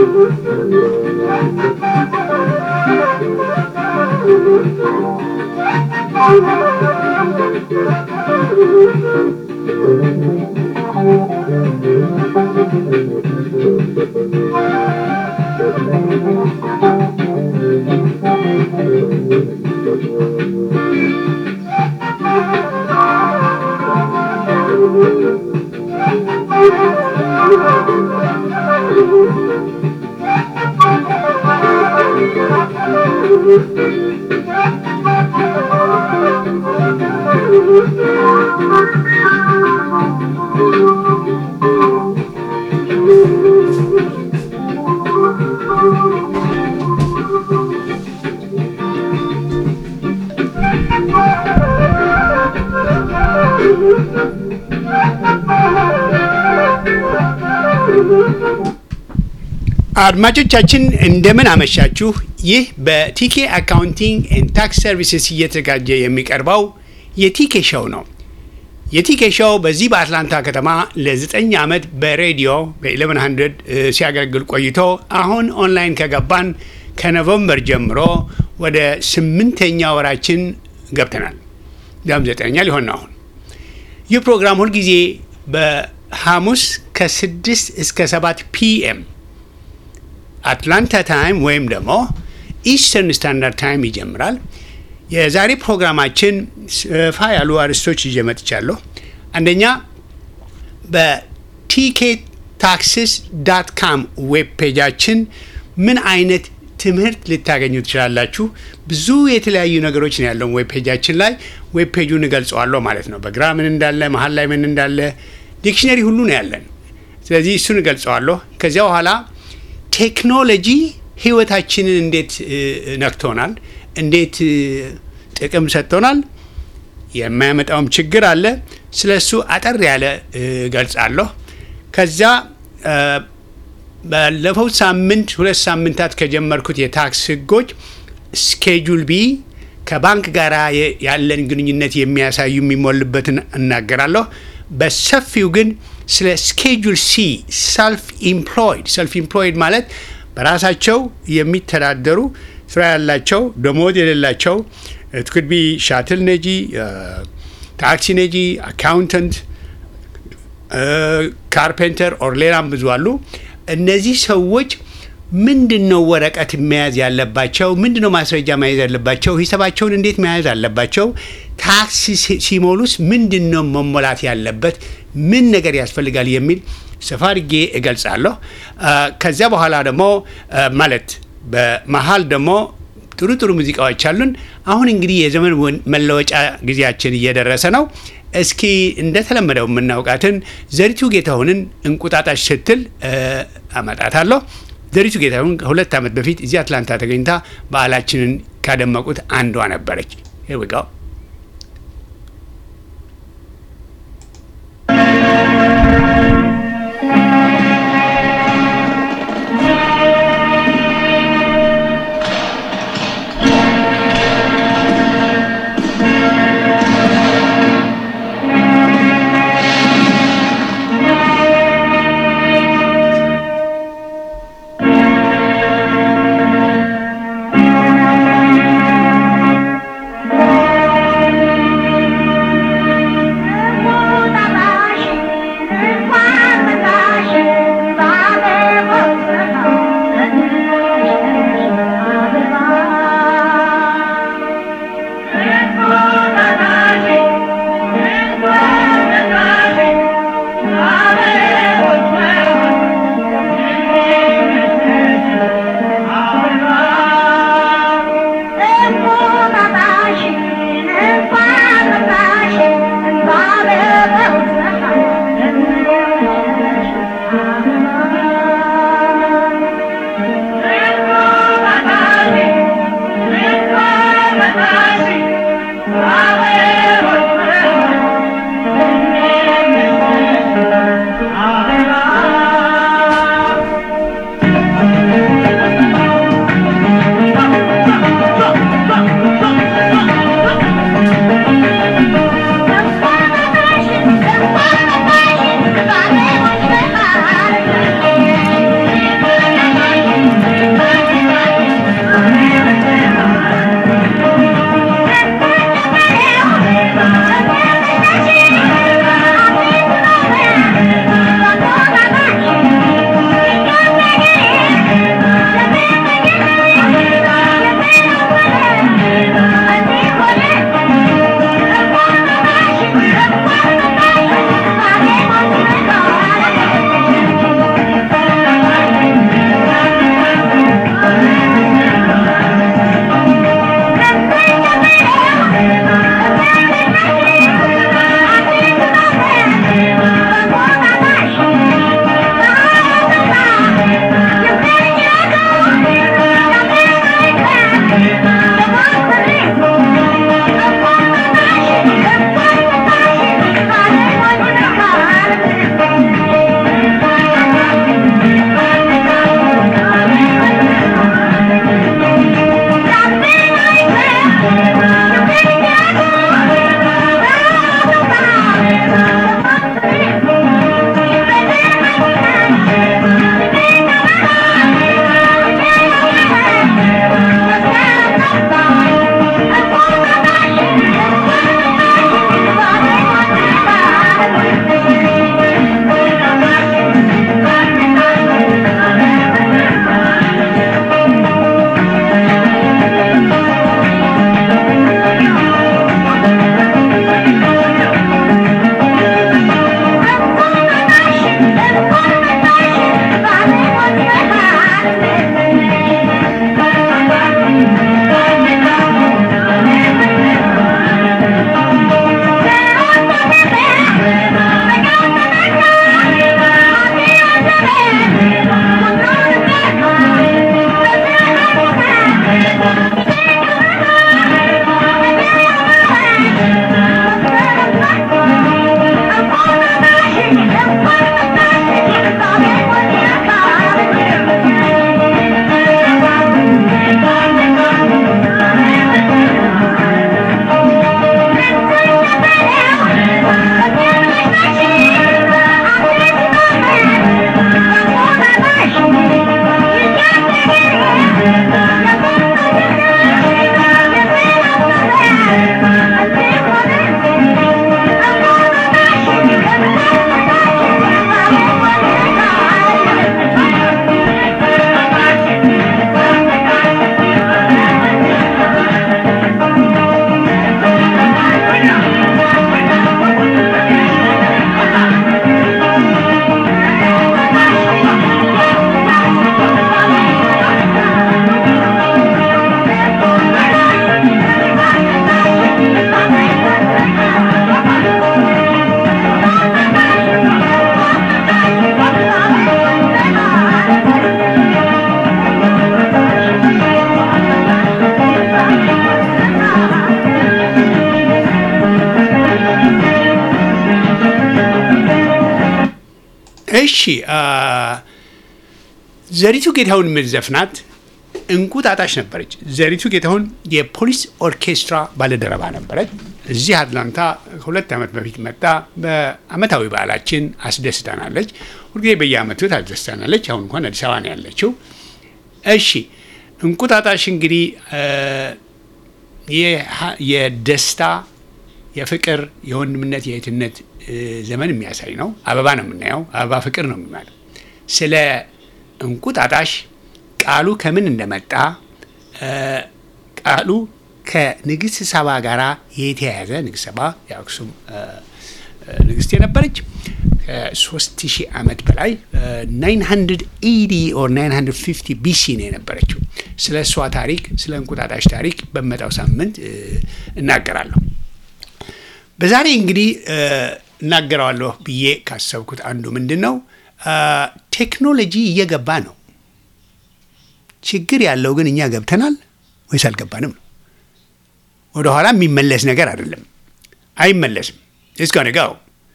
አድማጮቻችን እንደምን አመሻችሁ። ይህ በቲኬ አካውንቲንግ ኤንድ ታክስ ሰርቪስስ እየተዘጋጀ የሚቀርበው የቲኬ ሾው ነው። የቲኬ ሾው በዚህ በአትላንታ ከተማ ለ9 ዓመት በሬዲዮ በ1100 ሲያገለግል ቆይቶ አሁን ኦንላይን ከገባን ከኖቨምበር ጀምሮ ወደ ስምንተኛ ወራችን ገብተናል። ዳም ዘጠነኛ ሊሆን ነው አሁን። ይህ ፕሮግራም ሁልጊዜ በሐሙስ ከ6 እስከ 7 ፒኤም አትላንታ ታይም ወይም ደግሞ ኢስተርን ስታንዳርድ ታይም ይጀምራል። የዛሬ ፕሮግራማችን ሰፋ ያሉ አርዕስቶች ይዤ መጥቻለሁ። አንደኛ በቲኬ ታክስስ ዳት ካም ዌብ ፔጃችን ምን አይነት ትምህርት ልታገኙ ትችላላችሁ። ብዙ የተለያዩ ነገሮች ነው ያለው ዌብ ፔጃችን ላይ። ዌብ ፔጁን እገልጸዋለሁ ማለት ነው። በግራ ምን እንዳለ፣ መሀል ላይ ምን እንዳለ፣ ዲክሽነሪ ሁሉ ነው ያለን። ስለዚህ እሱን እገልጸዋለሁ። ከዚያ በኋላ ቴክኖሎጂ ህይወታችንን እንዴት ነክቶናል፣ እንዴት ጥቅም ሰጥቶናል፣ የማያመጣውም ችግር አለ። ስለ እሱ አጠር ያለ ገልጻለሁ። ከዚያ ባለፈው ሳምንት ሁለት ሳምንታት ከጀመርኩት የታክስ ህጎች ስኬጁል ቢ ከባንክ ጋር ያለን ግንኙነት የሚያሳዩ የሚሞልበትን እናገራለሁ። በሰፊው ግን ስለ ስኬጁል ሲ ሰልፍ ኢምፕሎይድ ሰልፍ ኢምፕሎይድ ማለት በራሳቸው የሚተዳደሩ ስራ ያላቸው ደሞዝ የሌላቸው ትኩድ ቢ ሻትል ነጂ፣ ታክሲ ነጂ፣ አካውንተንት፣ ካርፔንተር ኦር ሌላም ብዙ አሉ። እነዚህ ሰዎች ምንድን ነው ወረቀት መያዝ ያለባቸው? ምንድን ነው ማስረጃ መያዝ ያለባቸው? ሂሳባቸውን እንዴት መያዝ አለባቸው? ታክስ ሲሞሉስ ምንድን ነው መሞላት ያለበት? ምን ነገር ያስፈልጋል የሚል ሰፋ አድርጌ እገልጻለሁ። ከዚያ በኋላ ደግሞ ማለት በመሀል ደግሞ ጥሩ ጥሩ ሙዚቃዎች አሉን። አሁን እንግዲህ የዘመን መለወጫ ጊዜያችን እየደረሰ ነው። እስኪ እንደተለመደው የምናውቃትን ዘሪቱ ጌታሁንን እንቁጣጣሽ ስትል አመጣታለሁ። ዘሪቱ ጌታሁን ከሁለት ዓመት በፊት እዚህ አትላንታ ተገኝታ በዓላችንን ካደመቁት አንዷ ነበረች። ሄር ዊ ጎ Thank እሺ ዘሪቱ ጌታሁን የምትዘፍናት እንቁጣጣሽ ነበረች። ዘሪቱ ጌታሁን የፖሊስ ኦርኬስትራ ባለደረባ ነበረች። እዚህ አትላንታ ከሁለት ዓመት በፊት መጣ። በአመታዊ በዓላችን አስደስታናለች። ሁልጊዜ በየአመቱ ታስደስታናለች። አሁን እንኳን አዲስ አበባ ነው ያለችው። እሺ እንቁጣጣሽ እንግዲህ የደስታ የፍቅር፣ የወንድምነት፣ የእህትነት ዘመን የሚያሳይ ነው። አበባ ነው የምናየው። አበባ ፍቅር ነው የሚባለው። ስለ እንቁጣጣሽ ቃሉ ከምን እንደመጣ ቃሉ ከንግስት ሰባ ጋር የተያያዘ ንግስት ሰባ የአክሱም ንግስት የነበረች ከሶስት ሺህ ዓመት በላይ 980 ኦር 950 ቢሲ ነው የነበረችው። ስለ እሷ ታሪክ ስለ እንቁጣጣሽ ታሪክ በመጣው ሳምንት እናገራለሁ። በዛሬ እንግዲህ እናገረዋለሁ ብዬ ካሰብኩት አንዱ ምንድን ነው ቴክኖሎጂ እየገባ ነው። ችግር ያለው ግን እኛ ገብተናል ወይስ አልገባንም ነው። ወደኋላ የሚመለስ ነገር አይደለም፣ አይመለስም። እስከ ጋው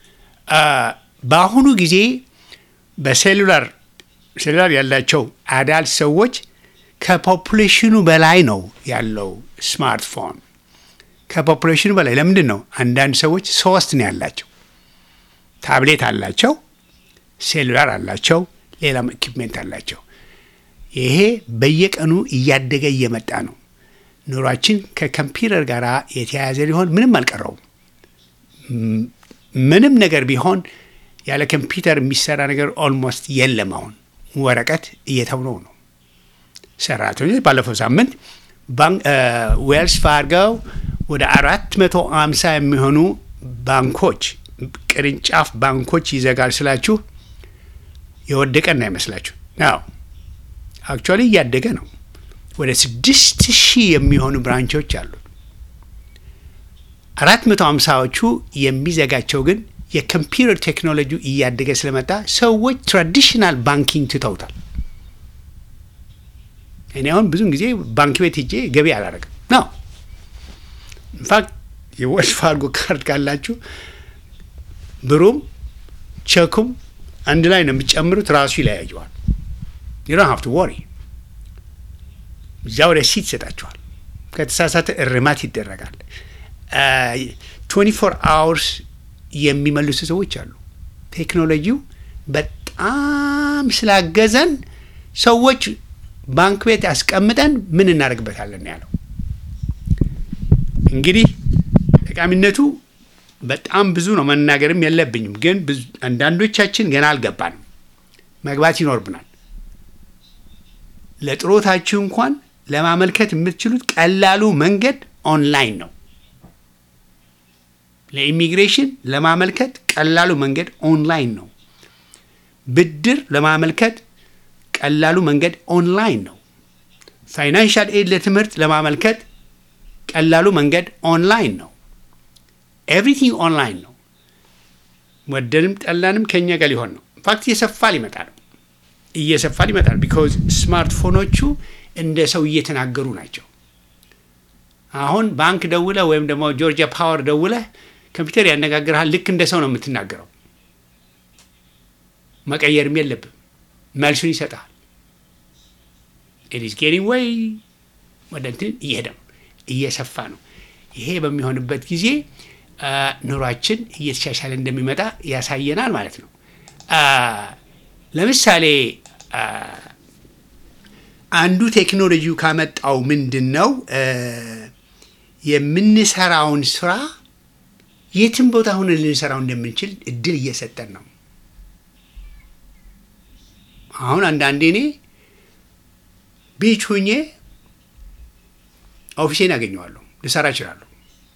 በአሁኑ ጊዜ በሴሉላር ሴሉላር ያላቸው አዳልት ሰዎች ከፖፑሌሽኑ በላይ ነው ያለው ስማርትፎን ከፖፑሌሽኑ በላይ ለምንድን ነው? አንዳንድ ሰዎች ሶስት ነው ያላቸው። ታብሌት አላቸው፣ ሴሉላር አላቸው፣ ሌላም ኢኩፕሜንት አላቸው። ይሄ በየቀኑ እያደገ እየመጣ ነው። ኑሯችን ከኮምፒውተር ጋር የተያያዘ ሊሆን ምንም አልቀረውም። ምንም ነገር ቢሆን ያለ ኮምፒውተር የሚሰራ ነገር ኦልሞስት የለም። አሁን ወረቀት እየተውነው ነው። ሰራተኞች ባለፈው ሳምንት ዌልስ ፋርገው ወደ አራት መቶ አምሳ የሚሆኑ ባንኮች ቅርንጫፍ ባንኮች ይዘጋል ስላችሁ የወደቀ እንዳይመስላችሁ ነው። አክቹዋሊ እያደገ ነው። ወደ ስድስት ሺህ የሚሆኑ ብራንቾች አሉት። አራት መቶ ሃምሳዎቹ የሚዘጋቸው ግን የኮምፒውተር ቴክኖሎጂ እያደገ ስለመጣ ሰዎች ትራዲሽናል ባንኪንግ ትተውታል። እኔ አሁን ብዙን ጊዜ ባንክ ቤት ሄጄ ገቢ አላደረግም ነው። ኢንፋክት የዌልስ ፋርጎ ካርድ ካላችሁ ብሩም ቸኩም አንድ ላይ ነው የሚጨምሩት፣ ራሱ ይለያየዋል። ዩ ዶንት ሃቭ ቱ ወሪ እዚያው ረሲት ይሰጣችኋል። ከተሳሳተ እርማት ይደረጋል። ትዌንቲ ፎር አወርስ የሚመልሱ ሰዎች አሉ። ቴክኖሎጂው በጣም ስላገዘን ሰዎች ባንክ ቤት ያስቀምጠን ምን እናደርግበታለን ያለው እንግዲህ ጠቃሚነቱ በጣም ብዙ ነው። መናገርም የለብኝም ግን አንዳንዶቻችን ገና አልገባንም። መግባት ይኖርብናል። ለጥሮታችሁ እንኳን ለማመልከት የምትችሉት ቀላሉ መንገድ ኦንላይን ነው። ለኢሚግሬሽን ለማመልከት ቀላሉ መንገድ ኦንላይን ነው። ብድር ለማመልከት ቀላሉ መንገድ ኦንላይን ነው። ፋይናንሻል ኤድ ለትምህርት ለማመልከት ቀላሉ መንገድ ኦንላይን ነው። ኤቭሪቲንግ ኦንላይን ነው። ወደንም ጠላንም ከኛ ጋር ሊሆን ነው። ኢንፋክት እየሰፋ ሊመጣ ነው እየሰፋ ሊመጣል። ቢኮዝ ስማርትፎኖቹ እንደ ሰው እየተናገሩ ናቸው። አሁን ባንክ ደውለህ ወይም ደግሞ ጆርጂያ ፓወር ደውለህ ኮምፒውተር ያነጋግርሃል። ልክ እንደ ሰው ነው የምትናገረው። መቀየርም የለብም። መልሱን ይሰጥሃል። ኢትስ ጌቲንግ ወይ ወደ እንትን እየሄደ ነው፣ እየሰፋ ነው። ይሄ በሚሆንበት ጊዜ ኑሯችን እየተሻሻለ እንደሚመጣ ያሳየናል ማለት ነው። ለምሳሌ አንዱ ቴክኖሎጂው ካመጣው ምንድን ነው የምንሰራውን ስራ የትም ቦታ ሆነ ልንሰራው እንደምንችል እድል እየሰጠን ነው። አሁን አንዳንዴ እኔ ቢች ሁኜ ኦፊሴን ያገኘዋለሁ፣ ልሰራ እችላለሁ።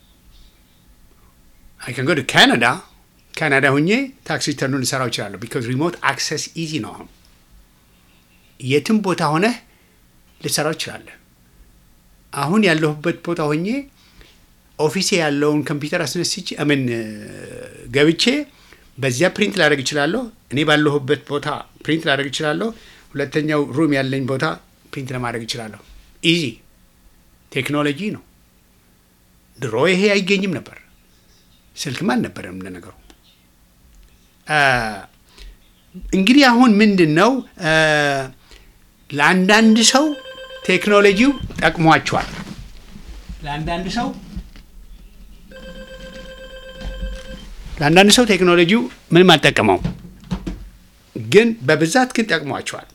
አይ ከን ጎ ቱ ካናዳ ካናዳ ሁኜ ታክስ ሪተርኑን ልሰራው እችላለሁ። ቢካዝ ሪሞት አክሰስ ኢዚ ነው። አሁን የትም ቦታ ሆነህ ልሰራው እችላለሁ። አሁን ያለሁበት ቦታ ሆኜ ኦፊሴ ያለውን ኮምፒውተር አስነስቼ ምን ገብቼ በዚያ ፕሪንት ላደርግ እችላለሁ። እኔ ባለሁበት ቦታ ፕሪንት ላደርግ እችላለሁ። ሁለተኛው ሩም ያለኝ ቦታ ፕሪንት ለማድረግ እችላለሁ። ኢዚ ቴክኖሎጂ ነው። ድሮ ይሄ አይገኝም ነበር። ስልክም አልነበረም ለነገሩ። እንግዲህ አሁን ምንድን ነው ለአንዳንድ ሰው ቴክኖሎጂው ጠቅሟቸዋል። ለአንዳንድ ሰው ለአንዳንድ ሰው ቴክኖሎጂው ምንም አልጠቀመው፣ ግን በብዛት ግን ጠቅሟቸዋል።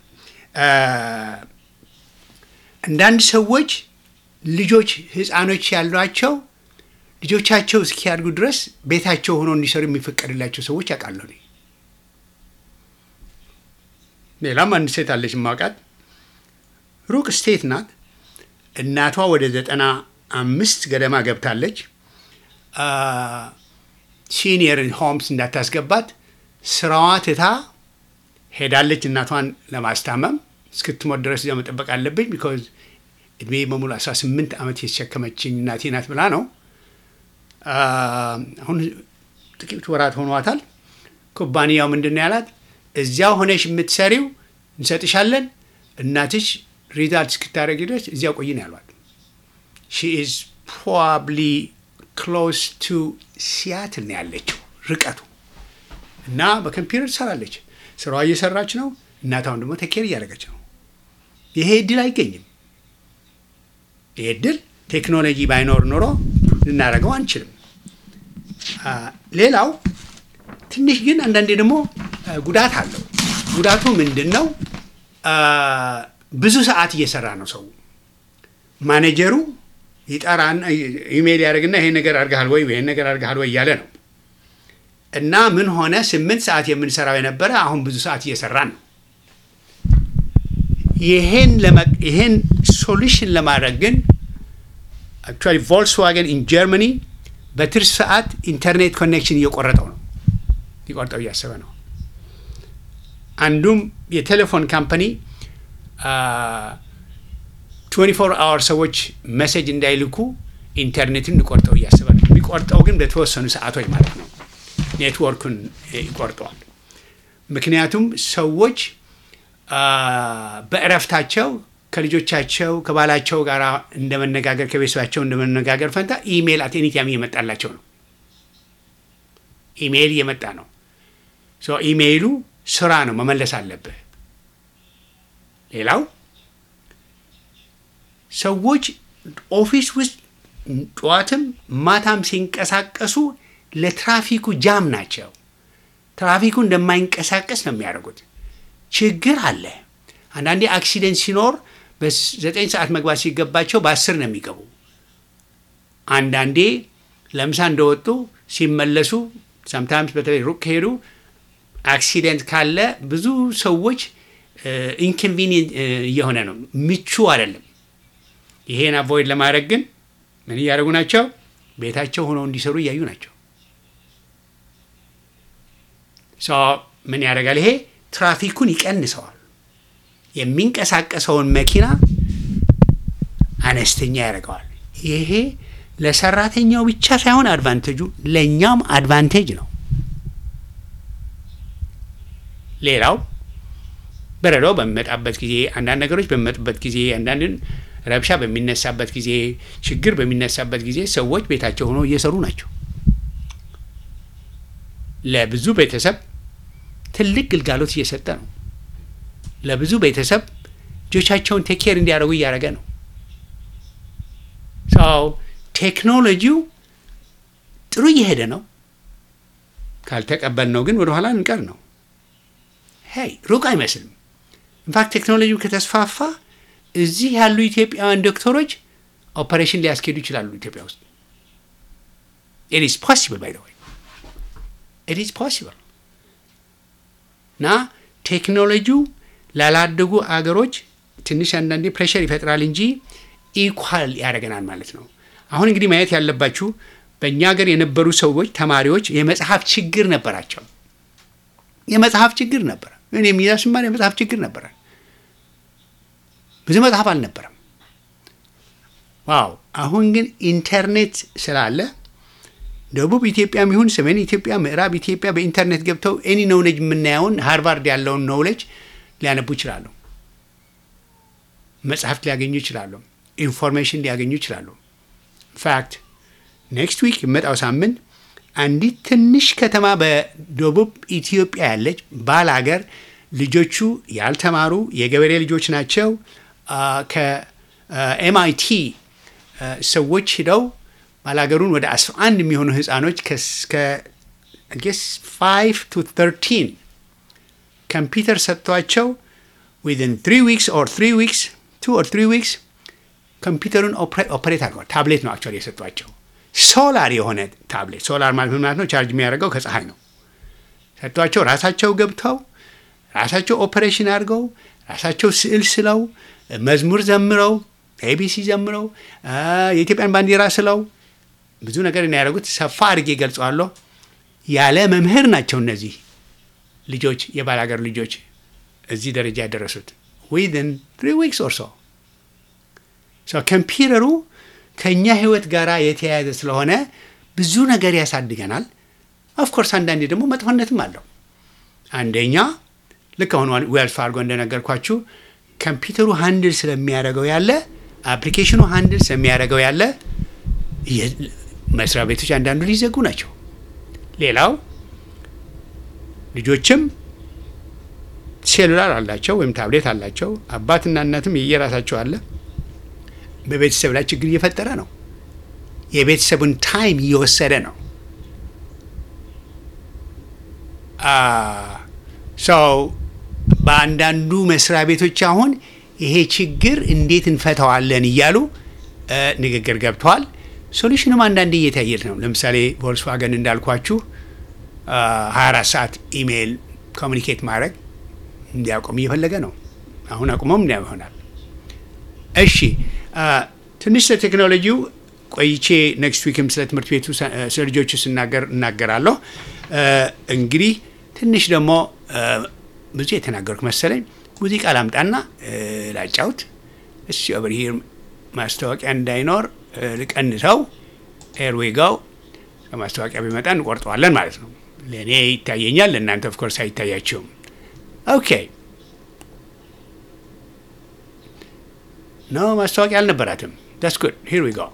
አንዳንድ ሰዎች ልጆች ህፃኖች ያሏቸው ልጆቻቸው እስኪያድጉ ድረስ ቤታቸው ሆነው እንዲሰሩ የሚፈቀድላቸው ሰዎች ያውቃለሁ። ሌላም አንድ ሴት አለች ማውቃት፣ ሩቅ ስቴት ናት። እናቷ ወደ ዘጠና አምስት ገደማ ገብታለች። ሲኒየር ሆምስ እንዳታስገባት ስራዋ ትታ ሄዳለች። እናቷን ለማስታመም እስክትሞት ድረስ እዚያ መጠበቅ አለብኝ ቢኮዝ እድሜ በሙሉ 18 ዓመት የተሸከመችኝ እናቴ ናት ብላ ነው። አሁን ጥቂት ወራት ሆኗታል። ኩባንያው ምንድን ነው ያላት? እዚያው ሆነሽ የምትሰሪው እንሰጥሻለን፣ እናትሽ ሪዛልት እስክታደረግ ድረስ እዚያው ቆይ ነው ያሏት። ሺ ኢዝ ፕሮባብሊ ክሎስ ቱ ሲያትል ነው ያለችው ርቀቱ እና በኮምፒውተር ትሰራለች። ስራዋ እየሰራች ነው። እናታውን ደግሞ ተኬር እያደረገች ነው። ይሄ እድል አይገኝም። ይሄ እድል ቴክኖሎጂ ባይኖር ኖሮ ልናደርገው አንችልም። ሌላው ትንሽ ግን አንዳንዴ ደግሞ ጉዳት አለው። ጉዳቱ ምንድን ነው? ብዙ ሰዓት እየሰራ ነው ሰው። ማኔጀሩ ይጠራና ኢሜይል ያደርግና ይሄን ነገር አድርገሃል ወይ ይሄን ነገር አድርገሃል ወይ እያለ ነው እና ምን ሆነ ስምንት ሰዓት የምንሰራው የነበረ አሁን ብዙ ሰዓት እየሰራን ነው። ይሄን ሶሉሽን ለማድረግ ግን አክቹዋሊ ቮልክስዋገን ኢን ጀርመኒ በትርፍ ሰዓት ኢንተርኔት ኮኔክሽን እየቆረጠው ነው ሊቆርጠው እያሰበ ነው። አንዱም የቴሌፎን ካምፓኒ 24 አወር ሰዎች መሴጅ እንዳይልኩ ኢንተርኔትን ሊቆርጠው እያሰበ ነው። የሚቆርጠው ግን በተወሰኑ ሰዓቶች ማለት ነው። ኔትወርኩን ይቆርጠዋል። ምክንያቱም ሰዎች በእረፍታቸው ከልጆቻቸው ከባላቸው ጋር እንደመነጋገር ከቤተሰባቸው እንደመነጋገር ፈንታ ኢሜይል አት ኤኒ ታይም እየመጣላቸው ነው። ኢሜይል እየመጣ ነው። ኢሜይሉ ስራ ነው፣ መመለስ አለብህ። ሌላው ሰዎች ኦፊስ ውስጥ ጠዋትም ማታም ሲንቀሳቀሱ ለትራፊኩ ጃም ናቸው። ትራፊኩ እንደማይንቀሳቀስ ነው የሚያደርጉት። ችግር አለ። አንዳንዴ አክሲደንት ሲኖር በዘጠኝ ሰዓት መግባት ሲገባቸው በአስር ነው የሚገቡ። አንዳንዴ ለምሳ እንደወጡ ሲመለሱ ሰምታይምስ በተለይ ሩቅ ከሄዱ አክሲደንት ካለ ብዙ ሰዎች ኢንኮንቪኒየንት እየሆነ ነው፣ ምቹ አይደለም። ይሄን አቮይድ ለማድረግ ግን ምን እያደረጉ ናቸው? ቤታቸው ሆነው እንዲሰሩ እያዩ ናቸው። ምን ያደርጋል? ይሄ ትራፊኩን ይቀንሰዋል። የሚንቀሳቀሰውን መኪና አነስተኛ ያደርገዋል። ይሄ ለሰራተኛው ብቻ ሳይሆን አድቫንቴጁ ለእኛም አድቫንቴጅ ነው። ሌላው በረዶ በሚመጣበት ጊዜ፣ አንዳንድ ነገሮች በሚመጡበት ጊዜ፣ አንዳንድ ረብሻ በሚነሳበት ጊዜ፣ ችግር በሚነሳበት ጊዜ ሰዎች ቤታቸው ሆነው እየሰሩ ናቸው። ለብዙ ቤተሰብ ትልቅ ግልጋሎት እየሰጠ ነው። ለብዙ ቤተሰብ ልጆቻቸውን ቴኬር እንዲያደርጉ እያደረገ ነው። ሰው ቴክኖሎጂው ጥሩ እየሄደ ነው። ካልተቀበልነው ግን ወደኋላ እንቀር ነው። ሄይ ሩቅ አይመስልም። ኢንፋክት ቴክኖሎጂው ከተስፋፋ እዚህ ያሉ ኢትዮጵያውያን ዶክተሮች ኦፐሬሽን ሊያስኬዱ ይችላሉ። ኢትዮጵያ ውስጥ ኢት ኢዝ ፖሲብል ባይ ዘ ወይ ኢት ኢዝ ፖሲብል እና ቴክኖሎጂው ላላደጉ አገሮች ትንሽ አንዳንዴ ፕሬሸር ይፈጥራል እንጂ ኢኳል ያደርገናል ማለት ነው። አሁን እንግዲህ ማየት ያለባችሁ በእኛ ሀገር የነበሩ ሰዎች ተማሪዎች የመጽሐፍ ችግር ነበራቸው። የመጽሐፍ ችግር ነበረ። እኔ የሚዛ ስማር የመጽሐፍ ችግር ነበረ። ብዙ መጽሐፍ አልነበረም። ዋው! አሁን ግን ኢንተርኔት ስላለ ደቡብ ኢትዮጵያም ይሁን ሰሜን ኢትዮጵያ፣ ምዕራብ ኢትዮጵያ በኢንተርኔት ገብተው ኤኒ ኖውሌጅ የምናየውን ሃርቫርድ ያለውን ኖውሌጅ ሊያነቡ ይችላሉ። መጽሐፍት ሊያገኙ ይችላሉ። ኢንፎርሜሽን ሊያገኙ ይችላሉ። ኢንፋክት ኔክስት ዊክ የመጣው ሳምንት አንዲት ትንሽ ከተማ በደቡብ ኢትዮጵያ ያለች ባላገር ልጆቹ ያልተማሩ የገበሬ ልጆች ናቸው። ከኤምአይቲ ሰዎች ሂደው ባላገሩን ወደ 11 የሚሆኑ ህፃኖች ጌስ 5 ቱ 13 ኮምፒውተር ሰጥቷቸው ዊዝን 3 ዊክስ ኦር 3 ዊክስ 2 ኦር 3 ዊክስ ኮምፒውተሩን ኦፕሬት አድርገዋል። ታብሌት ነው አክቹዋሊ የሰጧቸው ሶላር የሆነ ታብሌት። ሶላር ማለት ምን ማለት ነው? ቻርጅ የሚያደርገው ከፀሐይ ነው። ሰጥቷቸው ራሳቸው ገብተው ራሳቸው ኦፕሬሽን አድርገው ራሳቸው ስዕል ስለው መዝሙር ዘምረው ኤቢሲ ዘምረው የኢትዮጵያን ባንዲራ ስለው ብዙ ነገር ነው ያደረጉት። ሰፋ አድርጌ ገልጸዋለሁ። ያለ መምህር ናቸው እነዚህ ልጆች የባላገር ልጆች እዚህ ደረጃ ያደረሱት ዊዝን ትሪ ዊክስ ኦር ሶ ኮምፒውተሩ ከእኛ ህይወት ጋር የተያያዘ ስለሆነ ብዙ ነገር ያሳድገናል። ኦፍኮርስ አንዳንዴ ደግሞ መጥፎነትም አለው። አንደኛ ልክ አሁን ዌልስ ፋርጎ እንደነገርኳችሁ ኮምፒውተሩ ሃንድል ስለሚያደርገው ያለ አፕሊኬሽኑ ሃንድል ስለሚያደርገው ያለ መስሪያ ቤቶች አንዳንዱ ሊዘጉ ናቸው። ሌላው ልጆችም ሴሉላር አላቸው ወይም ታብሌት አላቸው። አባትና እናትም የየራሳቸው አለ። በቤተሰብ ላይ ችግር እየፈጠረ ነው። የቤተሰቡን ታይም እየወሰደ ነው። ሰው በአንዳንዱ መስሪያ ቤቶች አሁን ይሄ ችግር እንዴት እንፈተዋለን እያሉ ንግግር ገብተዋል። ሶሉሽንም አንዳንድ እየታየት ነው። ለምሳሌ ቮልስዋገን እንዳልኳችሁ 24 ሰዓት ኢሜይል ኮሚኒኬት ማድረግ እንዲያቆም እየፈለገ ነው። አሁን አቁሞም እንዲያ ይሆናል። እሺ ትንሽ ስለ ቴክኖሎጂው ቆይቼ ኔክስት ዊክም ስለ ትምህርት ቤቱ ስለ ልጆቹ ስናገር እናገራለሁ። እንግዲህ ትንሽ ደግሞ ብዙ የተናገርኩ መሰለኝ። ሙዚቃ ላምጣና ላጫውት። እሺ ኦቨር ሂር ማስታወቂያ እንዳይኖር ልቀንሰው። ኤርዌጋው ከማስታወቂያ ቢመጣ እንቆርጠዋለን ማለት ነው። ለእኔ ይታየኛል፣ ለእናንተ ኦፍኮርስ አይታያቸውም። ኦኬ ኖ ማስታወቂያ አልነበራትም። ዳስ ጉድ ሂር ዊ ጎ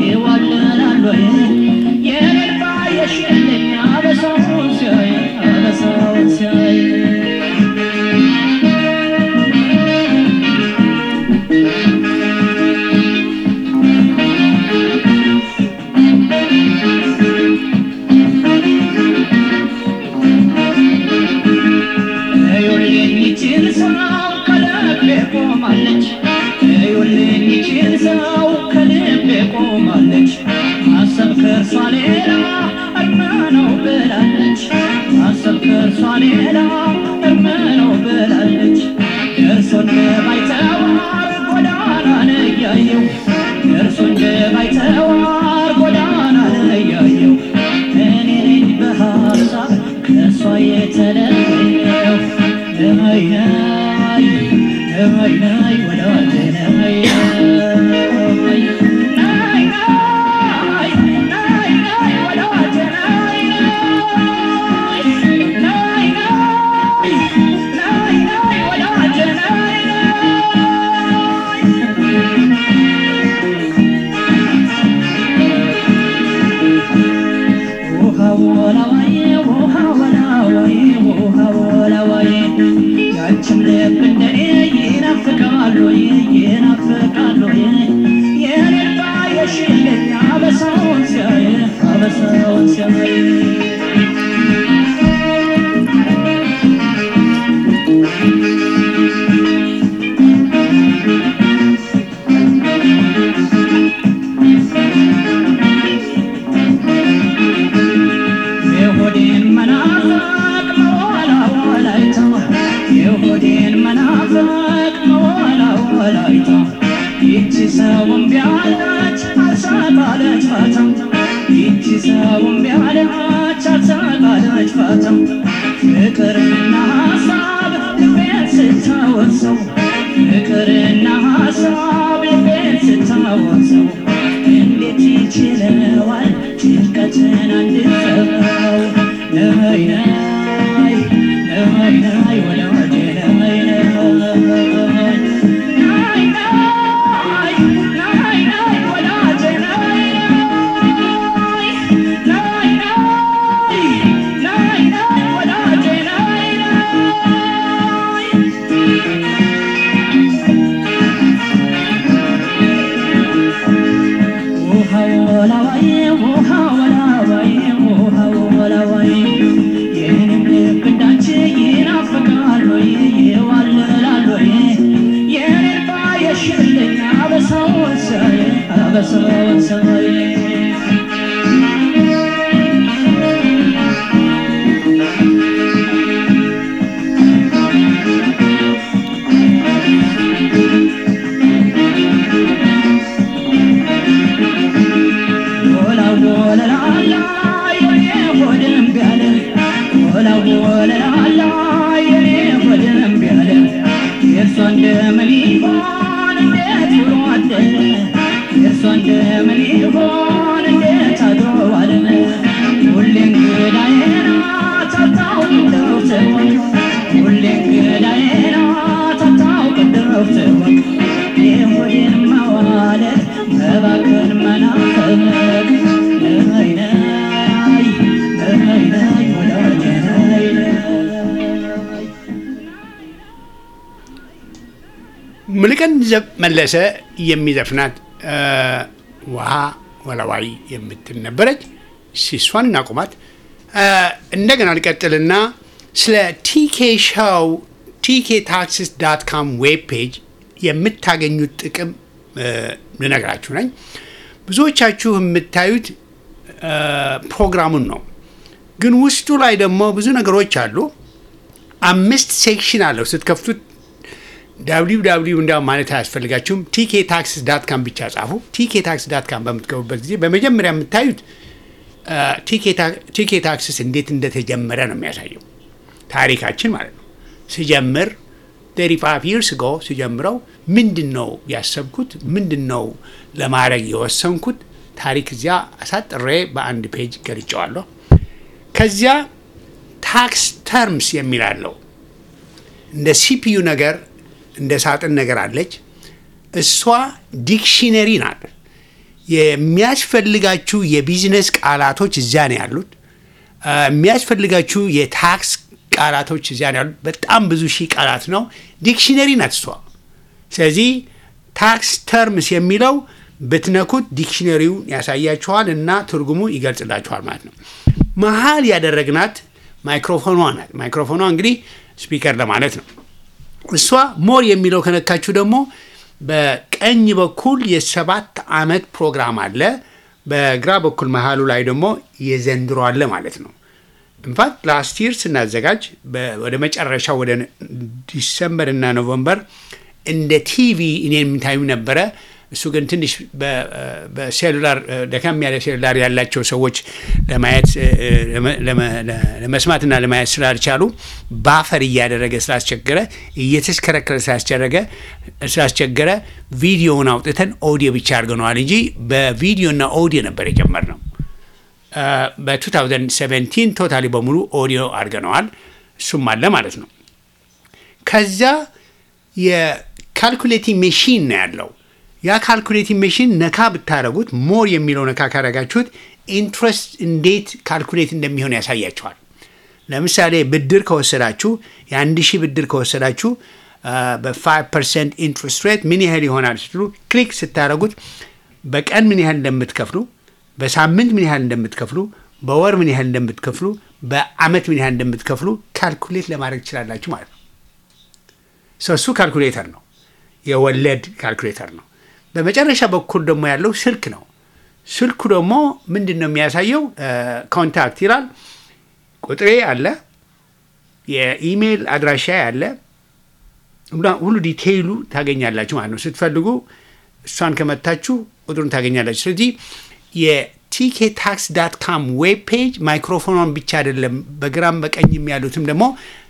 Yeah. ሰው ከልቤ ቆማለች ማሰብ ከእርሷ ሌላ እርም ነው ብላለች ማሰብ ከእርሷ ሌላ እርም ነው ብላለች ደርሶ እንደማይተዋር ጎዳናን እያየው ደርሶ እንደማይተዋር ጎዳናን እያየው እኔ ነኝ በሀሳብ ከእሷ የተለየው ነይ ነይ ነይ ነይ ወዳጄ ነይ ነይ ነይ ነይ ነይ ነይ ወዳጄ ነይ ነይ ነይ ነይ ነይ ወዳጄ ነይ ውሃ ወላዋይ ውሃ ወላዋይ ውሃ ወላዋይ ያንቺም ልብ እንደኔ ይናፍቃል ወይ ይናፍቃል ወይ የኔን ባየሽልኝ አበሳውን ሲያይ አበሳውን ሲያይ የሆዴን መናፈቅ መዋላ ወላይታ የሆዴን መናፈቅ መዋላ ወላይታ ይቺ ሰውን ቢያለች አልሳቃለች ፋታ ይቺ ሰውን ቢያለች አልሳቃለች ፋታ ፍቅርና ሀሳብ ልቤን ስታወሰው ፍቅርና ሀሳብ ልቤን ስታወሰው እንዴት ይችለዋል ጭንቀትን አንድ ሰው ነይ ነይ ነይ ነይ ወዳጄ ነይ ነይ ነይ ነይ ነይ ነይ ወዳጄ ነይ ነይ ነይ ነይ ነይ ወዳጄ ነይ ነይ ውሃ ወላዋይ ውሃ ወላዋይ ውሃ ወላዋይ የኔም ልብ እንዳንቺ ይናፍቃል ወይ ይዋልላል ወይ የኔን ባየሽልኝ አበሳውን ሳይ አበሳውን ሳይ ወላ ወለላላ የኔ ሆድም ቢያለ ወላ ወለላላ የኔ ሆድም ቢያለ የእሷ እንደምን ይሆን እንዴት ብሎ አደረ የእሷ እንደምን ይሆን እንዴት አድሮ ዋለ ሁሌ እንግዳዬ ናት አታውቅ እንደው ትወቅ ሁሌ እንግዳዬ ናት አታውቅ እንደው ትወቅ የሆዴን ማዋለት መባከን መናፈቅ ነይ ነይ ነይ ነይ ወዳጄ ነይ ነይ ሙሉቀን ዘ- መለሰ የሚዘፍናት እ፣ ውሃ ወላዋይ የምትል ነበረች። ሲሷን እናቁማት። እ፣ እንደገና ልቀጥልና ስለ ቲኬ ሻው ቲኬ ታክሲስ ዳት ካም ዌብ ፔጅ የምታገኙት ጥቅም እ፣ ልነግራችሁ ነኝ። ብዙዎቻችሁ የምታዩት እ፣ ፕሮግራሙን ነው፣ ግን ውስጡ ላይ ደግሞ ብዙ ነገሮች አሉ። አምስት ሴክሽን አለው ስትከፍቱት ዳብሊው ዳብሊው እንዲያውም ማለት አያስፈልጋችሁም። ቲኬ ታክስ ዳት ካም ብቻ ጻፉ። ቲኬ ታክስ ዳት ካም በምትገቡበት ጊዜ በመጀመሪያ የምታዩት አ፣ ቲኬ ታ- ቲኬ ታክስስ እንዴት እንደተጀመረ ነው የሚያሳየው ታሪካችን ማለት ነው። ስጀምር ተሪ ፋይቭ ይርስ ጎ ስጀምረው ምንድን ነው ያሰብኩት፣ ምንድን ነው ለማድረግ የወሰንኩት ታሪክ እዚያ አሳጥሬ በአንድ ፔጅ ገልጨዋለሁ። ከዚያ ታክስ ተርምስ የሚላለው እንደ ሲፒዩ ነገር እንደ ሳጥን ነገር አለች። እሷ ዲክሽነሪ ናት። የሚያስፈልጋችሁ የቢዝነስ ቃላቶች እዚያ ነው ያሉት። አ፣ የሚያስፈልጋችሁ የታክስ ቃላቶች እዚያ ነው ያሉት። በጣም ብዙ ሺህ ቃላት ነው። ዲክሽነሪ ናት እሷ። ስለዚህ ታክስ ተርምስ የሚለው ብትነኩት ዲክሽነሪውን ያሳያችኋል እና ትርጉሙ ይገልጽላችኋል ማለት ነው። መሀል ያደረግናት ማይክሮፎኗ ናት። ማይክሮፎኗ እንግዲህ ስፒከር ለማለት ነው። እሷ ሞር የሚለው ከነካችሁ ደግሞ በቀኝ በኩል የሰባት ዓመት ፕሮግራም አለ። በግራ በኩል መሀሉ ላይ ደግሞ የዘንድሮ አለ ማለት ነው። ኢንፋክት ላስት ይር ስናዘጋጅ ወደ መጨረሻው ወደ ዲሰምበር እና ኖቨምበር እንደ ቲቪ እኔን የምታዩ ነበረ። እሱ ግን ትንሽ በሴሉላር ደከም ያለ ሴሉላር ያላቸው ሰዎች ለማየት ለመስማትና ለማየት ስላልቻሉ ባፈር እያደረገ ስላስቸገረ እየተሽከረከረ ስላስቸረገ ስላስቸገረ ቪዲዮውን አውጥተን ኦዲዮ ብቻ አድርገነዋል እንጂ በቪዲዮና ኦዲዮ ነበር የጀመርነው። በ2017 ቶታሊ በሙሉ ኦዲዮ አድርገነዋል። እሱም አለ ማለት ነው። ከዛ የካልኩሌቲንግ ሜሽን ነው ያለው። ያ ካልኩሌቲንግ ሜሽን ነካ ብታደረጉት ሞር የሚለው ነካ ካደረጋችሁት ኢንትረስት እንዴት ካልኩሌት እንደሚሆን ያሳያችኋል። ለምሳሌ ብድር ከወሰዳችሁ የአንድ ሺህ ብድር ከወሰዳችሁ በ5 ፐርሰንት ኢንትረስት ሬት ምን ያህል ይሆናል ስትሉ ክሊክ ስታደረጉት በቀን ምን ያህል እንደምትከፍሉ፣ በሳምንት ምን ያህል እንደምትከፍሉ፣ በወር ምን ያህል እንደምትከፍሉ፣ በአመት ምን ያህል እንደምትከፍሉ ካልኩሌት ለማድረግ ትችላላችሁ ማለት ነው። እሱ ካልኩሌተር ነው፣ የወለድ ካልኩሌተር ነው። በመጨረሻ በኩል ደግሞ ያለው ስልክ ነው። ስልኩ ደግሞ ምንድን ነው የሚያሳየው? ኮንታክት ይላል። ቁጥሬ አለ፣ የኢሜይል አድራሻ አለ፣ ሁሉ ዲቴይሉ ታገኛላችሁ ማለት ነው። ስትፈልጉ እሷን ከመታችሁ ቁጥሩን ታገኛላችሁ። ስለዚህ የቲኬ ታክስ ዳት ካም ዌብ ፔጅ ማይክሮፎኗን ብቻ አይደለም፣ በግራም በቀኝም ያሉትም ደግሞ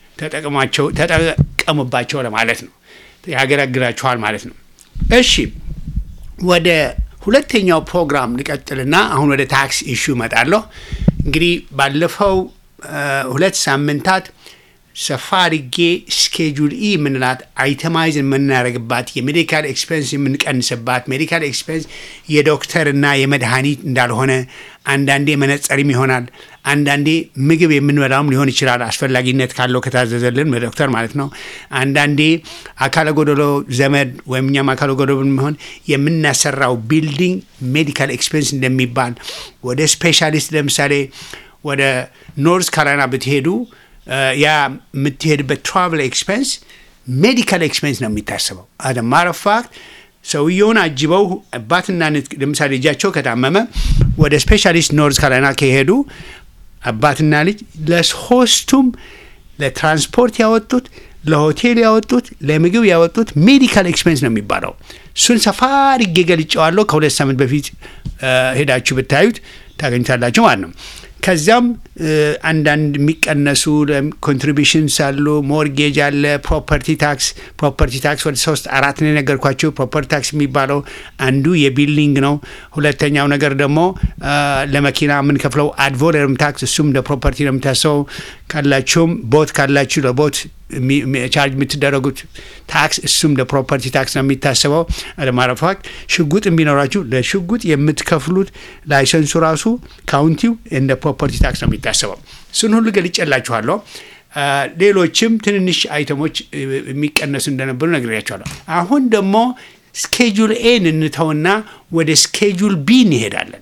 ተጠቀሙባቸው ለማለት ነው። ያገለግላችኋል ማለት ነው። እሺ ወደ ሁለተኛው ፕሮግራም ልቀጥልና አሁን ወደ ታክስ ኢሹ እመጣለሁ። እንግዲህ ባለፈው ሁለት ሳምንታት ሰፋ አድርጌ ስኬጁል ኢ የምንላት አይተማይዝ የምናደርግባት የሜዲካል ኤክስፔንስ የምንቀንስባት ሜዲካል ኤክስፔንስ የዶክተርና የመድኃኒት እንዳልሆነ አንዳንዴ መነጸርም ይሆናል። አንዳንዴ ምግብ የምንበላውም ሊሆን ይችላል፣ አስፈላጊነት ካለው ከታዘዘልን በዶክተር ማለት ነው። አንዳንዴ አካለ ጎደሎ ዘመድ ወይም እኛም አካለ ጎደሎ ብንሆን የምናሰራው ቢልዲንግ ሜዲካል ኤክስፔንስ እንደሚባል ወደ ስፔሻሊስት ለምሳሌ ወደ ኖርዝ ካሮላይና ብትሄዱ ያ የምትሄድበት ትራቨል ኤክስፔንስ ሜዲካል ኤክስፔንስ ነው የሚታሰበው። አደ ማረፋት ሰውየውን አጅበው አባትና ለምሳሌ ልጃቸው ከታመመ ወደ ስፔሻሊስት ኖርዝ ካሮላይና ከሄዱ አባትና ልጅ ለሶስቱም ለትራንስፖርት ያወጡት፣ ለሆቴል ያወጡት፣ ለምግብ ያወጡት ሜዲካል ኤክስፔንስ ነው የሚባለው። እሱን ሰፋ አድርጌ ገልጬዋለሁ። ከሁለት ሳምንት በፊት ሄዳችሁ ብታዩት ታገኙታላችሁ ማለት ነው። ከዚያም አንዳንድ የሚቀነሱ ኮንትሪቢሽንስ አሉ። ሞርጌጅ አለ፣ ፕሮፐርቲ ታክስ ፕሮፐርቲ ታክስ ወደ ሶስት አራት ነው የነገርኳቸው። ፕሮፐርቲ ታክስ የሚባለው አንዱ የቢልዲንግ ነው። ሁለተኛው ነገር ደግሞ ለመኪና የምንከፍለው አድቮለርም ታክስ፣ እሱም እንደ ፕሮፐርቲ ነው የምታሰበው። ካላችሁም ቦት ካላችሁ ለቦት ቻርጅ የምትደረጉት ታክስ እሱም ለፕሮፐርቲ ታክስ ነው የሚታሰበው። አለማረፋት ሽጉጥ ቢኖራችሁ ለሽጉጥ የምትከፍሉት ላይሰንሱ ራሱ ካውንቲው እንደ ፕሮፐርቲ ታክስ ነው የሚታሰበው። እሱን ሁሉ ገልጬላችኋለሁ። ሌሎችም ትንንሽ አይተሞች የሚቀነሱ እንደነበሩ ነግሬያችኋለሁ። አሁን ደግሞ ስኬጁል ኤን እንተውና ወደ ስኬጁል ቢ እንሄዳለን።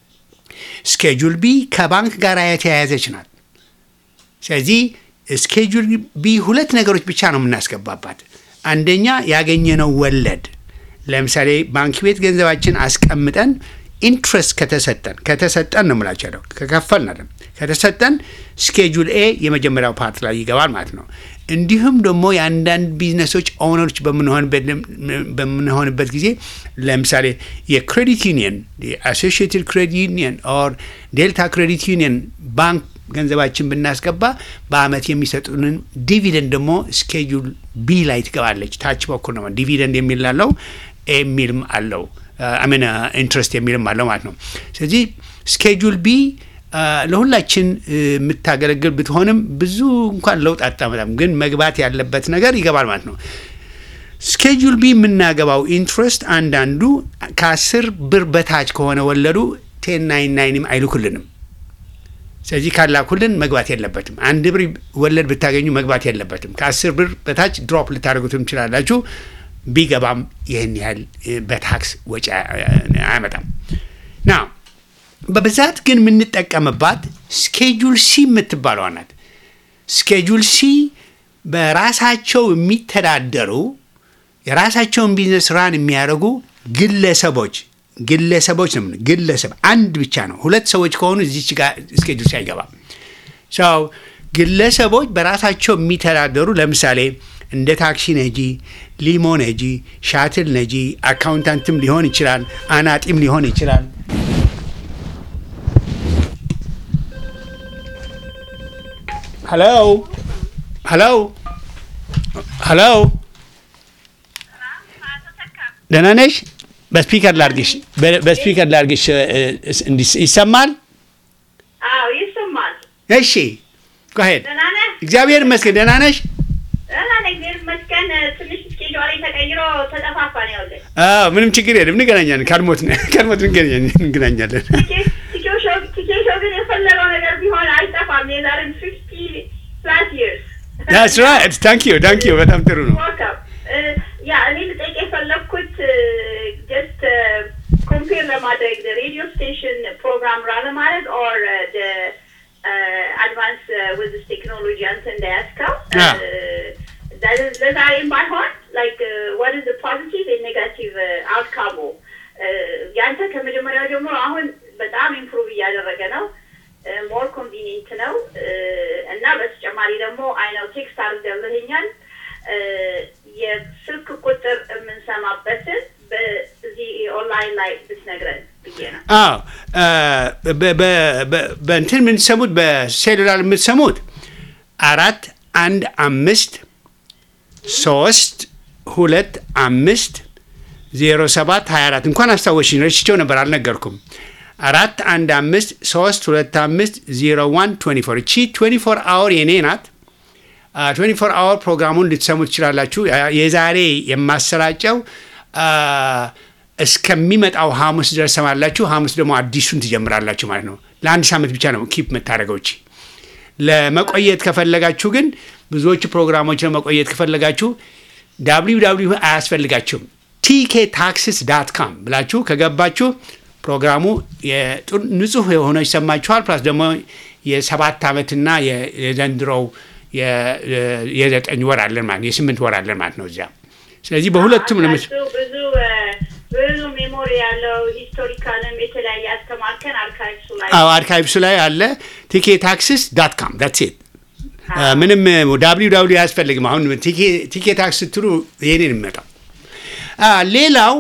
ስኬጁል ቢ ከባንክ ጋር የተያያዘች ናት። ስለዚህ ስኬጁል ቢ ሁለት ነገሮች ብቻ ነው የምናስገባባት። አንደኛ ያገኘነው ወለድ፣ ለምሳሌ ባንክ ቤት ገንዘባችን አስቀምጠን ኢንትረስት ከተሰጠን ከተሰጠን ነው የምላቸው ከከፈልን አይደለም ከተሰጠን ስኬጁል ኤ የመጀመሪያው ፓርት ላይ ይገባል ማለት ነው። እንዲሁም ደግሞ የአንዳንድ ቢዝነሶች ኦነሮች በምንሆንበት ጊዜ ለምሳሌ የክሬዲት ዩኒየን የአሶሺየትድ ክሬዲት ዩኒየን ኦር ዴልታ ክሬዲት ዩኒየን ባንክ ገንዘባችን ብናስገባ በአመት የሚሰጡንን ዲቪደንድ ደግሞ ስኬጁል ቢ ላይ ትገባለች። ታች በኩል ነው ዲቪደንድ የሚላለው የሚልም አለው አሜን ኢንትረስት የሚልም አለው ማለት ነው። ስለዚህ ስኬጁል ቢ ለሁላችን የምታገለግል ብትሆንም ብዙ እንኳን ለውጥ አታመጣም፣ ግን መግባት ያለበት ነገር ይገባል ማለት ነው። ስኬጁል ቢ የምናገባው ኢንትረስት አንዳንዱ ከአስር ብር በታች ከሆነ ወለዱ ቴን ናይን ናይንም አይልኩልንም። ስለዚህ ካላኩልን መግባት የለበትም። አንድ ብር ወለድ ብታገኙ መግባት የለበትም። ከአስር ብር በታች ድሮፕ ልታደርጉትም ትችላላችሁ። ቢገባም ይህን ያህል በታክስ ወጪ አያመጣም። ና በብዛት ግን የምንጠቀምባት ስኬጁል ሲ የምትባለዋ ናት። ስኬጁል ሲ በራሳቸው የሚተዳደሩ የራሳቸውን ቢዝነስ ራን የሚያደርጉ ግለሰቦች ግለሰቦች ነው የምንለው። ግለሰብ አንድ ብቻ ነው። ሁለት ሰዎች ከሆኑ እዚች ጋር እስኬጁል አይገባም። ሰው ግለሰቦች በራሳቸው የሚተዳደሩ ለምሳሌ እንደ ታክሲ ነጂ፣ ሊሞ ነጂ፣ ሻትል ነጂ፣ አካውንታንትም ሊሆን ይችላል፣ አናጢም ሊሆን ይችላል። ሄሎ ሄሎ ሄሎ፣ ደህና ነሽ? በስፒከር ላርግሽ፣ በስፒከር ላርግሽ። እንዲስ ይሰማል? አዎ ይሰማል። እሺ ሄድ። ደህና ነህ? እግዚአብሔር ይመስገን። ደህና ነሽ? ደህና ነኝ፣ እግዚአብሔር ይመስገን። ትንሽ ስኬጇ ላይ ተቀይሮ ተጠፋፋን። ይኸውልህ አዎ፣ ምንም ችግር የለም። እንገናኛለን። ካልሞት ካልሞት እንገናኛለን እንገናኛለን። ቲኬሾ ግን የፈለገው ነገር ቢሆን አይጠፋም። የዛሬ ፊፍቲ ፕላስ ይርስ ዳትስ ራይት። ታንክ ዩ ታንክ ዩ። በጣም ጥሩ ነው። ያ እኔ ልጠይቅ የፈለግኩት ጀስት ኮምፔር ለማድረግ ሬዲዮ ስቴሽን ፕሮግራም ራ ለማድረግ ኦር አድቫንስ ዊዝ ቴክኖሎጂ አንተ እንዳያስከው ለዛሬም ባይሆን ላይክ ዋት ኢዝ ፖዚቲቭ ኔጋቲቭ አውትካሙ ያንተ ከመጀመሪያው ጀምሮ አሁን በጣም ኢምፕሩቭ እያደረገ ነው። ሞር ኮንቪኒንት ነው እና በተጨማሪ ደግሞ አይነው ቴክስት አድርገልህኛል የስልክ ቁጥር የምንሰማበትን በዚህ ኦንላይን ላይ ብትነግረን ብዬ ነው። አዎ በእንትን የምትሰሙት በሴሉላር የምትሰሙት አራት አንድ አምስት ሶስት ሁለት አምስት ዜሮ ሰባት ሀያ አራት እንኳን አስታወሽኝ። ረስቼው ነበር አልነገርኩም። አራት አንድ አምስት ሶስት ሁለት አምስት ዜሮ ዋን ትዌንቲ ፎር እቺ ትዌንቲ ፎር አወር የኔ ናት። ትዌንቲ ፎር አወር ፕሮግራሙን ልትሰሙ ትችላላችሁ። የዛሬ የማሰራጨው እስከሚመጣው ሐሙስ ድረስ ሰማላችሁ። ሐሙስ ደግሞ አዲሱን ትጀምራላችሁ ማለት ነው። ለአንድ ሳምንት ብቻ ነው ኪፕ የምታደርገው እቺ። ለመቆየት ከፈለጋችሁ ግን ብዙዎቹ ፕሮግራሞች ለመቆየት ከፈለጋችሁ ዳብሊው ዳብሊው አያስፈልጋችሁም። ቲኬ ታክስስ ዳት ካም ብላችሁ ከገባችሁ ፕሮግራሙ ንጹህ የሆነ ይሰማችኋል። ፕላስ ደግሞ የሰባት ዓመትና የዘንድሮው የዘጠኝ ወር አለን ማለት የስምንት ወር አለን ማለት ነው እዚያ። ስለዚህ በሁለቱም ብዙ ብዙ ብዙ ሜሞሪ ያለው ሂስቶሪካልም የተለያየ አስተማርከን አርካይቭሱ ላይ አዎ አርካይቭሱ ላይ አለ። ቲኬ ታክስስ ዳት ካም ዳትስ ኢት። ምንም ዳብሊው ዳብሊው አያስፈልግም። አሁን ቲኬ ታክስ ስትሉ ይሄንን የሚመጣው ሌላው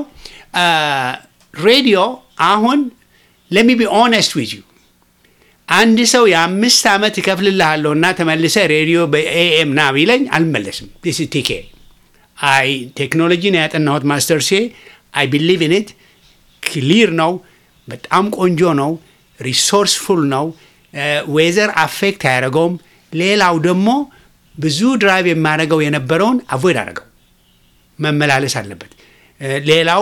ሬዲዮ አሁን ለሚ ቢ ኦነስት ዊዝ ዩ አንድ ሰው የአምስት ዓመት እከፍልልሃለሁ እና ተመልሰ ሬዲዮ በኤኤም ና ቢለኝ አልመለስም። ዲስ ቲኬ አይ ቴክኖሎጂን ያጠናሁት ማስተር ሴ አይ ቢሊቭ ኢን ኢት ክሊር ነው። በጣም ቆንጆ ነው። ሪሶርስፉል ነው። ዌዘር አፌክት አያደረገውም። ሌላው ደግሞ ብዙ ድራይቭ የማደርገው የነበረውን አቮይድ አደረገው። መመላለስ አለበት። ሌላው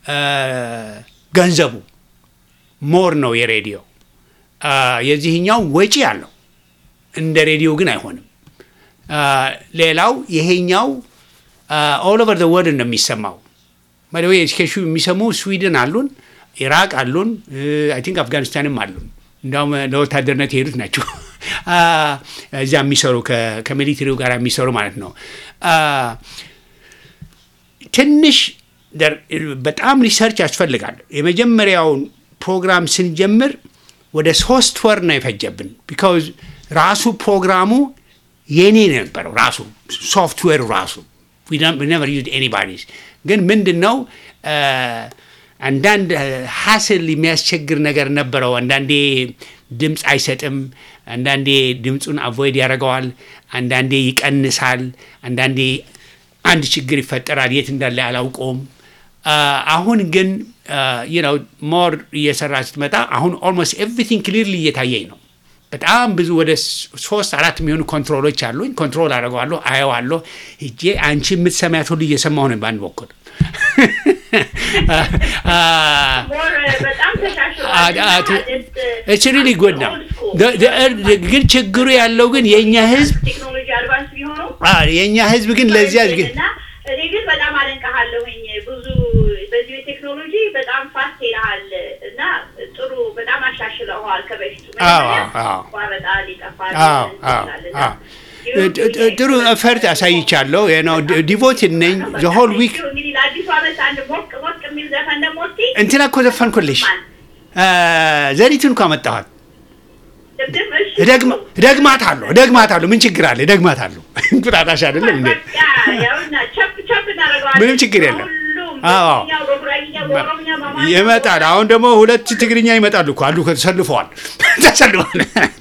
ገንዘቡ ሞር ነው የሬዲዮ የዚህኛው ወጪ አለው እንደ ሬዲዮ ግን አይሆንም። ሌላው ይሄኛው ኦል ኦቨር ዘ ወርልድ ነው የሚሰማው። ባይዘ ኤዱኬሽኑ የሚሰሙ ስዊድን አሉን፣ ኢራቅ አሉን፣ አይ ቲንክ አፍጋኒስታንም አሉን። እንዲያውም ለወታደርነት የሄዱት ናቸው እዚያ የሚሰሩ ከሚሊተሪው ጋር የሚሰሩ ማለት ነው። ትንሽ በጣም ሪሰርች ያስፈልጋል። የመጀመሪያውን ፕሮግራም ስንጀምር ወደ ሶስት ወር ነው የፈጀብን። ቢካውዝ ራሱ ፕሮግራሙ የኔ ነበረው ራሱ ሶፍትዌሩ ራሱ ነቨር ዩዝድ ኤኒባዲስ። ግን ምንድን ነው አንዳንድ ሀስል የሚያስቸግር ነገር ነበረው። አንዳንዴ ድምፅ አይሰጥም፣ አንዳንዴ ድምፁን አቮይድ ያደርገዋል፣ አንዳንዴ ይቀንሳል፣ አንዳንዴ አንድ ችግር ይፈጠራል። የት እንዳለ አላውቀውም። አሁን ግን ነው ሞር እየሰራ ስትመጣ አሁን ኦልሞስት ኤቭሪቲንግ ክሊርሊ እየታየኝ ነው። በጣም ብዙ ወደ ሶስት አራት የሚሆኑ ኮንትሮሎች አሉኝ። ኮንትሮል አደርገዋለሁ፣ አየዋለሁ። ሂጄ አንቺ የምትሰሚያት ሁሉ እየሰማሁ ነው በአንድ በኩል ኢትስ ሪሊ ጉድ ነው። ግን ችግሩ ያለው ግን የእኛ ህዝብ ቴክኖሎጂ አድቫንስ ቢሆኑ የእኛ ህዝብ ግን ለዚያ እና እኔ ግን በጣም አደንቀሃለሁኝ። ብዙ በዚህ ቴክኖሎጂ በጣም ፋስት ሄደሃል እና ጥሩ በጣም አሻሽለዋል ከበፊቱ። አዎ፣ አዎ። ይቋረጣል፣ ይጠፋል አዎ፣ አዎ፣ ይላል እና አዎ። ጥሩ ፈርት አሳይቻለሁ። ነው ዲቮትድ ነኝ ዘሆል ዊክ እንግዲህ ለአዲሱ ዓመት አንድ ሞቅ ሞቅ የሚል ዘፈን ደግሞ እስኪ እንትና እኮ ዘፈንኩልሽ። ዘሪቱን እኮ አመጣኋት። ድምፅ እሺ። እደግማታለሁ እደግማታለሁ። ምን ችግር አለ? እደግማታለሁ። እንቁጣጣሽ አይደለም እንዴ? በቃ ያውና ቸፕ ቸፕ እናደርገዋለን። ምንም ችግር የለም። ሁሉም አዎ። በትግርኛው፣ በጉራጌኛው፣ በኦሮምኛ፣ በአማርኛ ይመጣል። አሁን ደግሞ ሁለት ትግርኛ ይመጣሉ እኮ አሉ። ተሰልፈዋል ተሰልፈዋል።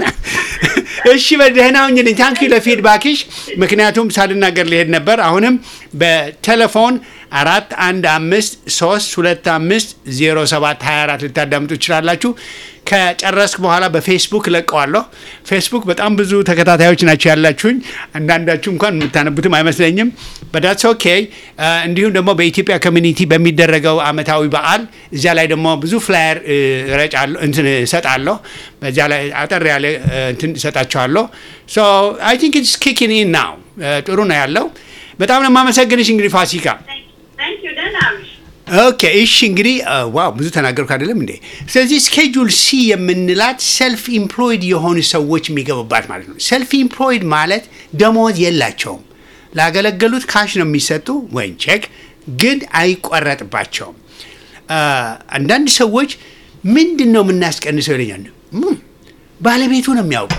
እሺ በደህና ሁኝልኝ። ታንኪ ለፊድባክሽ። ምክንያቱም ሳልናገር ሊሄድ ነበር። አሁንም በቴሌፎን አራት አንድ አምስት ሶስት ሁለት አምስት ዜሮ ሰባት ሀያ አራት ልታዳምጡ ትችላላችሁ። ከጨረስክ በኋላ በፌስቡክ ለቀዋለሁ። ፌስቡክ በጣም ብዙ ተከታታዮች ናቸው ያላችሁኝ። አንዳንዳችሁ እንኳን የምታነቡትም አይመስለኝም። በዳትስ ኦኬ። እንዲሁም ደግሞ በኢትዮጵያ ኮሚኒቲ በሚደረገው አመታዊ በዓል እዚያ ላይ ደግሞ ብዙ ፍላየር ረጫለሁ እንትን እሰጣለሁ። በዚያ ላይ አጠር ያለ እ፣ እንትን እሰጣቸዋለሁ። ሶ አይ ቲንክ ኢትስ ኪኪንግ ኢን ናው ጥሩ ነው ያለው። በጣም ነው የማመሰግንሽ እንግዲህ ፋሲካ። ታንክ ዩ ደህና አምሽ። ኦኬ እሺ እንግዲህ አ፣ ዋው ብዙ ተናገርኩ አይደለም እንዴ? ስለዚህ ስኬጁል ሲ የምንላት ሰልፍ ኢምፕሎይድ የሆኑ ሰዎች የሚገቡባት ማለት ነው። ሰልፍ ኢምፕሎይድ ማለት ደሞዝ የላቸውም። ላገለገሉት ካሽ ነው የሚሰጡ ወይም ቼክ፣ ግን አይቆረጥባቸውም። አ፣ አንዳንድ ሰዎች ምንድን ነው የምናስቀንሰው ይለኛል። ም፣ ባለቤቱ ነው የሚያውቀው።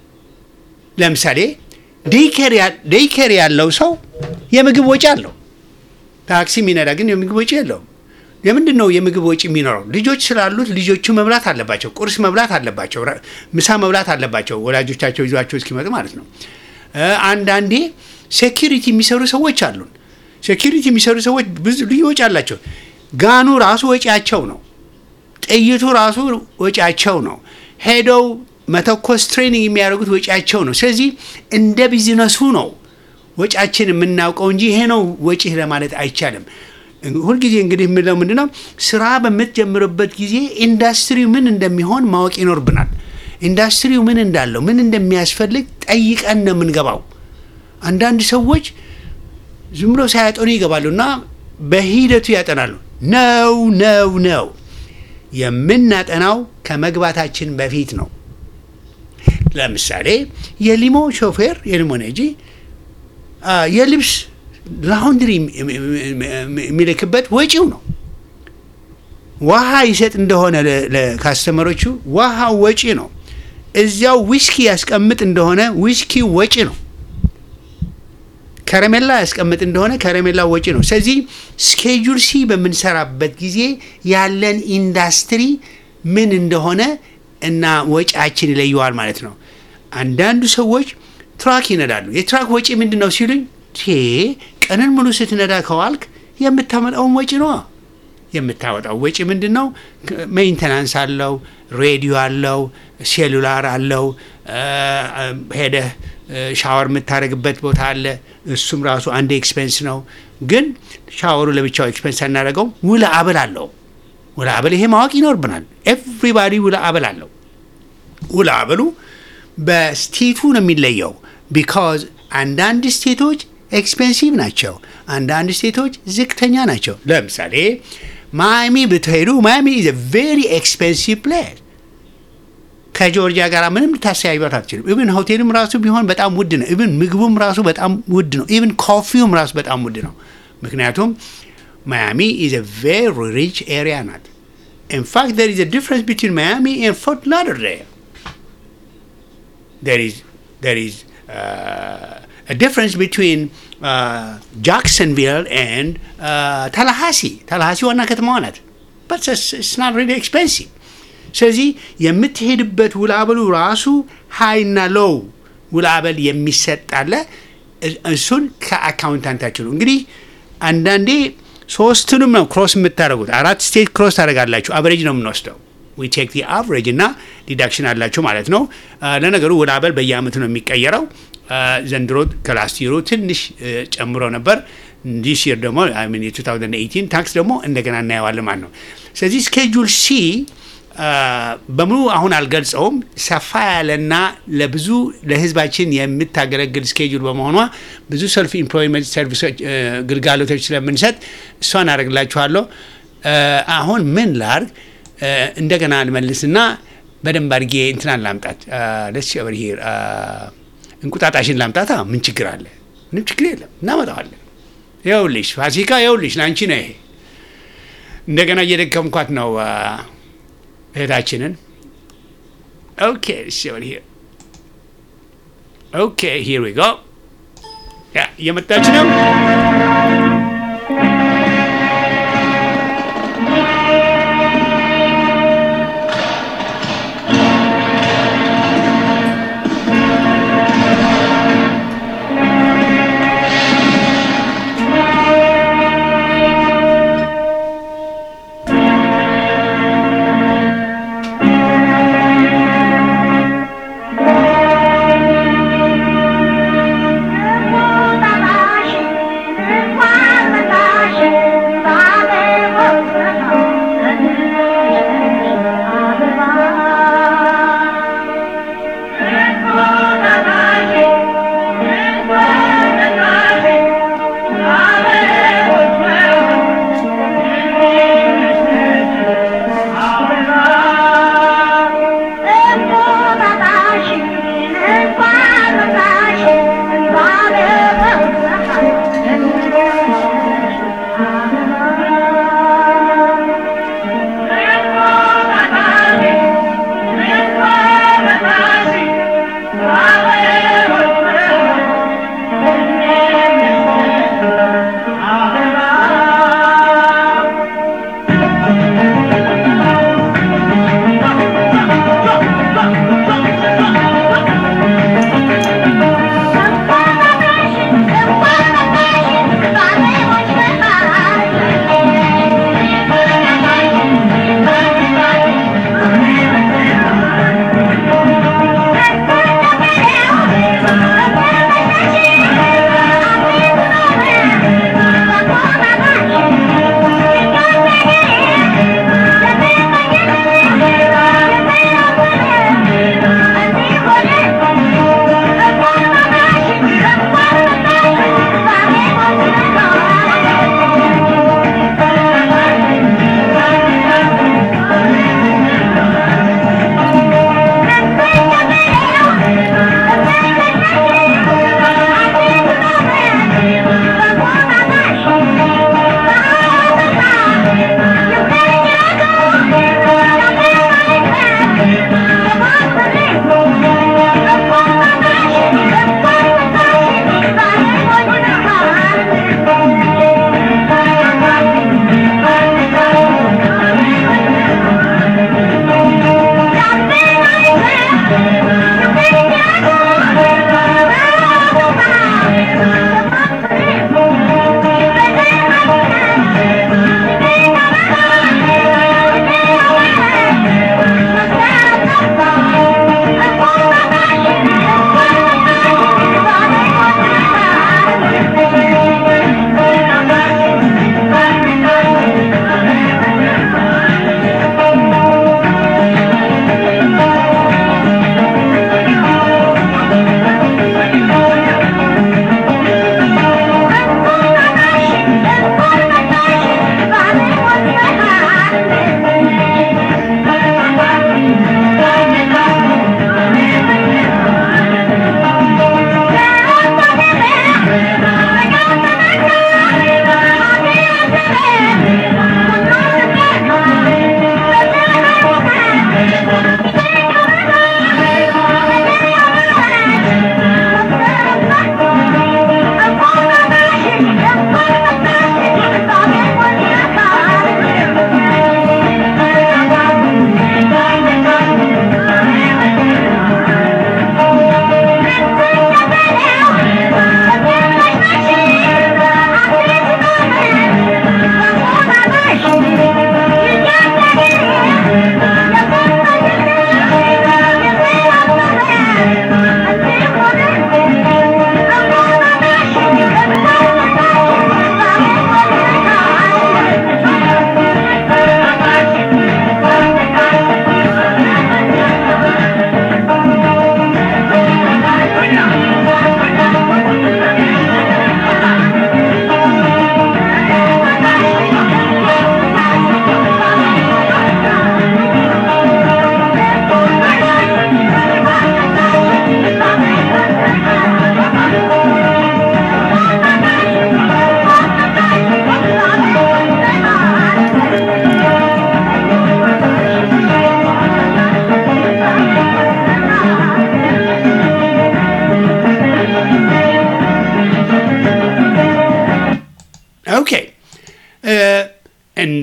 ለምሳሌ ዴይኬር ያለው ሰው የምግብ ወጪ አለው። ታክሲ የሚነዳ ግን የምግብ ወጪ የለውም። ለምንድን ነው የምግብ ወጪ የሚኖረው? ልጆች ስላሉት ልጆቹ መብላት አለባቸው፣ ቁርስ መብላት አለባቸው፣ ራ- ምሳ መብላት አለባቸው፣ ወላጆቻቸው ይዟቸው እስኪመጡ ማለት ነው። እ፣ አንዳንዴ ሴኪሪቲ የሚሰሩ ሰዎች አሉን። ሴኪሪቲ የሚሰሩ ሰዎች ብዙ ልዩ ወጪ አላቸው። ጋኑ ራሱ ወጪያቸው ነው። ጥይቱ ራሱ ወጪያቸው ነው። ሄደው መተኮስ ትሬኒንግ የሚያደርጉት ወጪያቸው ነው። ስለዚህ እንደ ቢዝነሱ ነው ወጪያችን የምናውቀው እንጂ ይሄ ነው ወጪ ለማለት አይቻልም። ሁልጊዜ እንግዲህ የምለው ምንድን ነው ስራ በምትጀምርበት ጊዜ ኢንዱስትሪው ምን እንደሚሆን ማወቅ ይኖርብናል። ኢንዱስትሪው ምን እንዳለው ምን እንደሚያስፈልግ ጠይቀን ነው የምንገባው። አንዳንድ ሰዎች ዝም ብሎ ሳያጠኑ ይገባሉ እና በሂደቱ ያጠናሉ። ነው ነው ነው የምናጠናው ከመግባታችን በፊት ነው። ለምሳሌ የሊሞ ሾፌር የሊሞ ነጂ አ፣ የልብስ ላውንድሪ የሚልክበት ወጪው ነው። ውሃ ይሰጥ እንደሆነ ለ- ለካስተመሮቹ ውሃው ወጪ ነው። እዚያው ዊስኪ ያስቀምጥ እንደሆነ ዊስኪ ወጪ ነው። ከረሜላ ያስቀምጥ እንደሆነ ከረሜላ ወጪ ነው። ስለዚህ ስኬጁል ሲ በምንሰራበት ጊዜ ያለን ኢንዱስትሪ ምን እንደሆነ እና ወጪያችን ይለየዋል ማለት ነው። አንዳንዱ ሰዎች ትራክ ይነዳሉ። የትራክ ወጪ ምንድን ነው ሲሉኝ፣ ቴ ቀንን ሙሉ ስትነዳ ከዋልክ የምታመጣውን ወጪ ነዋ። የምታወጣው ወጪ ምንድን ነው? ሜንተናንስ አለው፣ ሬዲዮ አለው፣ ሴሉላር አለው፣ እ፣ ሄደህ እ፣ ሻወር የምታደርግበት ቦታ አለ። እሱም ራሱ አንድ ኤክስፔንስ ነው። ግን ሻወሩ ለብቻው ኤክስፔንስ አናደርገው፣ ውለ አበል አለው። ውለ አበል ይሄ ማወቅ ይኖርብናል። ኤቭሪባዲ ውለ አበል አለው። ውለ አበሉ በስቴቱ ነው የሚለየው። ቢካዝ አንዳንድ ስቴቶች ኤክስፔንሲቭ ናቸው፣ አንዳንድ ስቴቶች ዝቅተኛ ናቸው። ለምሳሌ ማያሚ ብትሄዱ ማያሚ ኢዝ ቬሪ ኤክስፔንሲቭ ፕሌስ ከጆርጂያ ጋር ምንም ልታስተያዩት አትችልም። ኢቭን ሆቴልም ራሱ ቢሆን በጣም ውድ ነው። ኢቭን ምግቡም ራሱ በጣም ውድ ነው። ኢቭን ኮፊውም ራሱ በጣም ውድ ነው። ምክንያቱም ማያሚ ኢዝ ቬሪ ሪች ኤሪያ ናት። ኢንፋክት there is a difference between Miami and Fort Lauderdale. there is there is uh, a difference between uh, Jacksonville and uh, Tallahassee. Tallahassee ዋና ከተማዋ ናት። but it's, it's not really expensive. ስለዚህ የምትሄድበት ውላበሉ ራሱ ሃይና ሎው ውላበል የሚሰጣለ እሱን ከአካውንታንታችሁ ነው። እንግዲህ አንዳንዴ ሶስቱንም ነው ክሮስ የምታደርጉት። አራት ስቴት ክሮስ ታደርጋላችሁ። አቨሬጅ ነው የምንወስደው ዊ ቴክ ዲ አቨሬጅ እና ዲዳክሽን አላቸው ማለት ነው። አ፣ ለነገሩ ውላበል በየአመቱ ነው የሚቀየረው። አ፣ ዘንድሮ ከላስት ይሩ ትንሽ እ፣ ጨምሮ ነበር። ዲስ ይር ደግሞ አይ ሚን የ2018 ታክስ ደግሞ እንደገና እናየዋለን ማለት ነው። ስለዚህ ስኬጁል ሲ አ፣ በሙሉ አሁን አልገልጸውም። ሰፋ ያለና ለብዙ ለህዝባችን የምታገለግል ስኬጁል በመሆኗ ብዙ ሰልፍ ኢምፕሎይመንት ሰርቪሶች እ፣ ግልጋሎቶች ስለምንሰጥ እሷን አደርግላችኋለሁ። እ፣ አሁን ምን ላርግ እ፣ እንደገና ልመልስና በደንብ አድርጌ እንትናን ላምጣት ደስ ኦቨር ሂር እንቁጣጣሽን ላምጣታ ምን ችግር አለ? ምንም ችግር የለም፣ እናመጣዋለን። ይኸውልሽ ፋሲካ፣ ይኸውልሽ ለአንቺ ነው ይሄ። እንደገና እየደከምኳት ነው አ፣ እህታችንን። ኦኬ ሂር ኦኬ ሂር ዊ ጎ ያ እየመጣች ነው። እንቁጣጣሽ እንኳን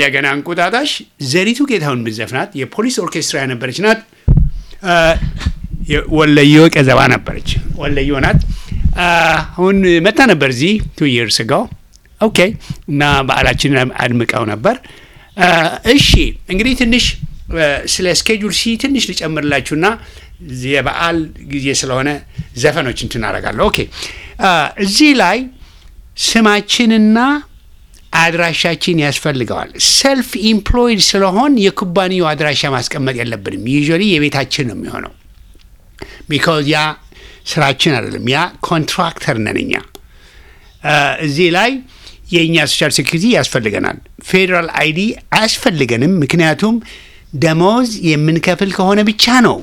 እንደገና እንቁጣጣሽ ዘሪቱ ጌታሁን ብዘፍናት የፖሊስ ኦርኬስትራ የነበረች ናት። አ፣ ወለዮ ቀዘባ ነበረች። ወለዮ ናት። አ፣ አሁን መጣ ነበር እዚህ ቱ ይርስ ጋው ኦኬ። እና በዓላችንን አድምቀው ነበር። አ፣ እሺ እንግዲህ ትንሽ አ፣ ስለ ስኬጁል ሲ ትንሽ ልጨምርላችሁና የበዓል ጊዜ ስለሆነ ዘፈኖች እንትን አደርጋለሁ። ኦኬ አ፣ እዚህ ላይ ስማችንና አድራሻችን ያስፈልገዋል። ሰልፍ ኢምፕሎይድ ስለሆን የኩባንያው አድራሻ ማስቀመጥ የለብንም። ዩዥዋሊ የቤታችን ነው የሚሆነው። ቢካዝ ያ ስራችን አይደለም፣ ያ ኮንትራክተር ነን እኛ። አ፣ እዚህ ላይ የእኛ ሶሻል ሴኩሪቲ ያስፈልገናል። ፌዴራል አይዲ አያስፈልገንም፣ ምክንያቱም ደሞዝ የምንከፍል ከሆነ ብቻ ነው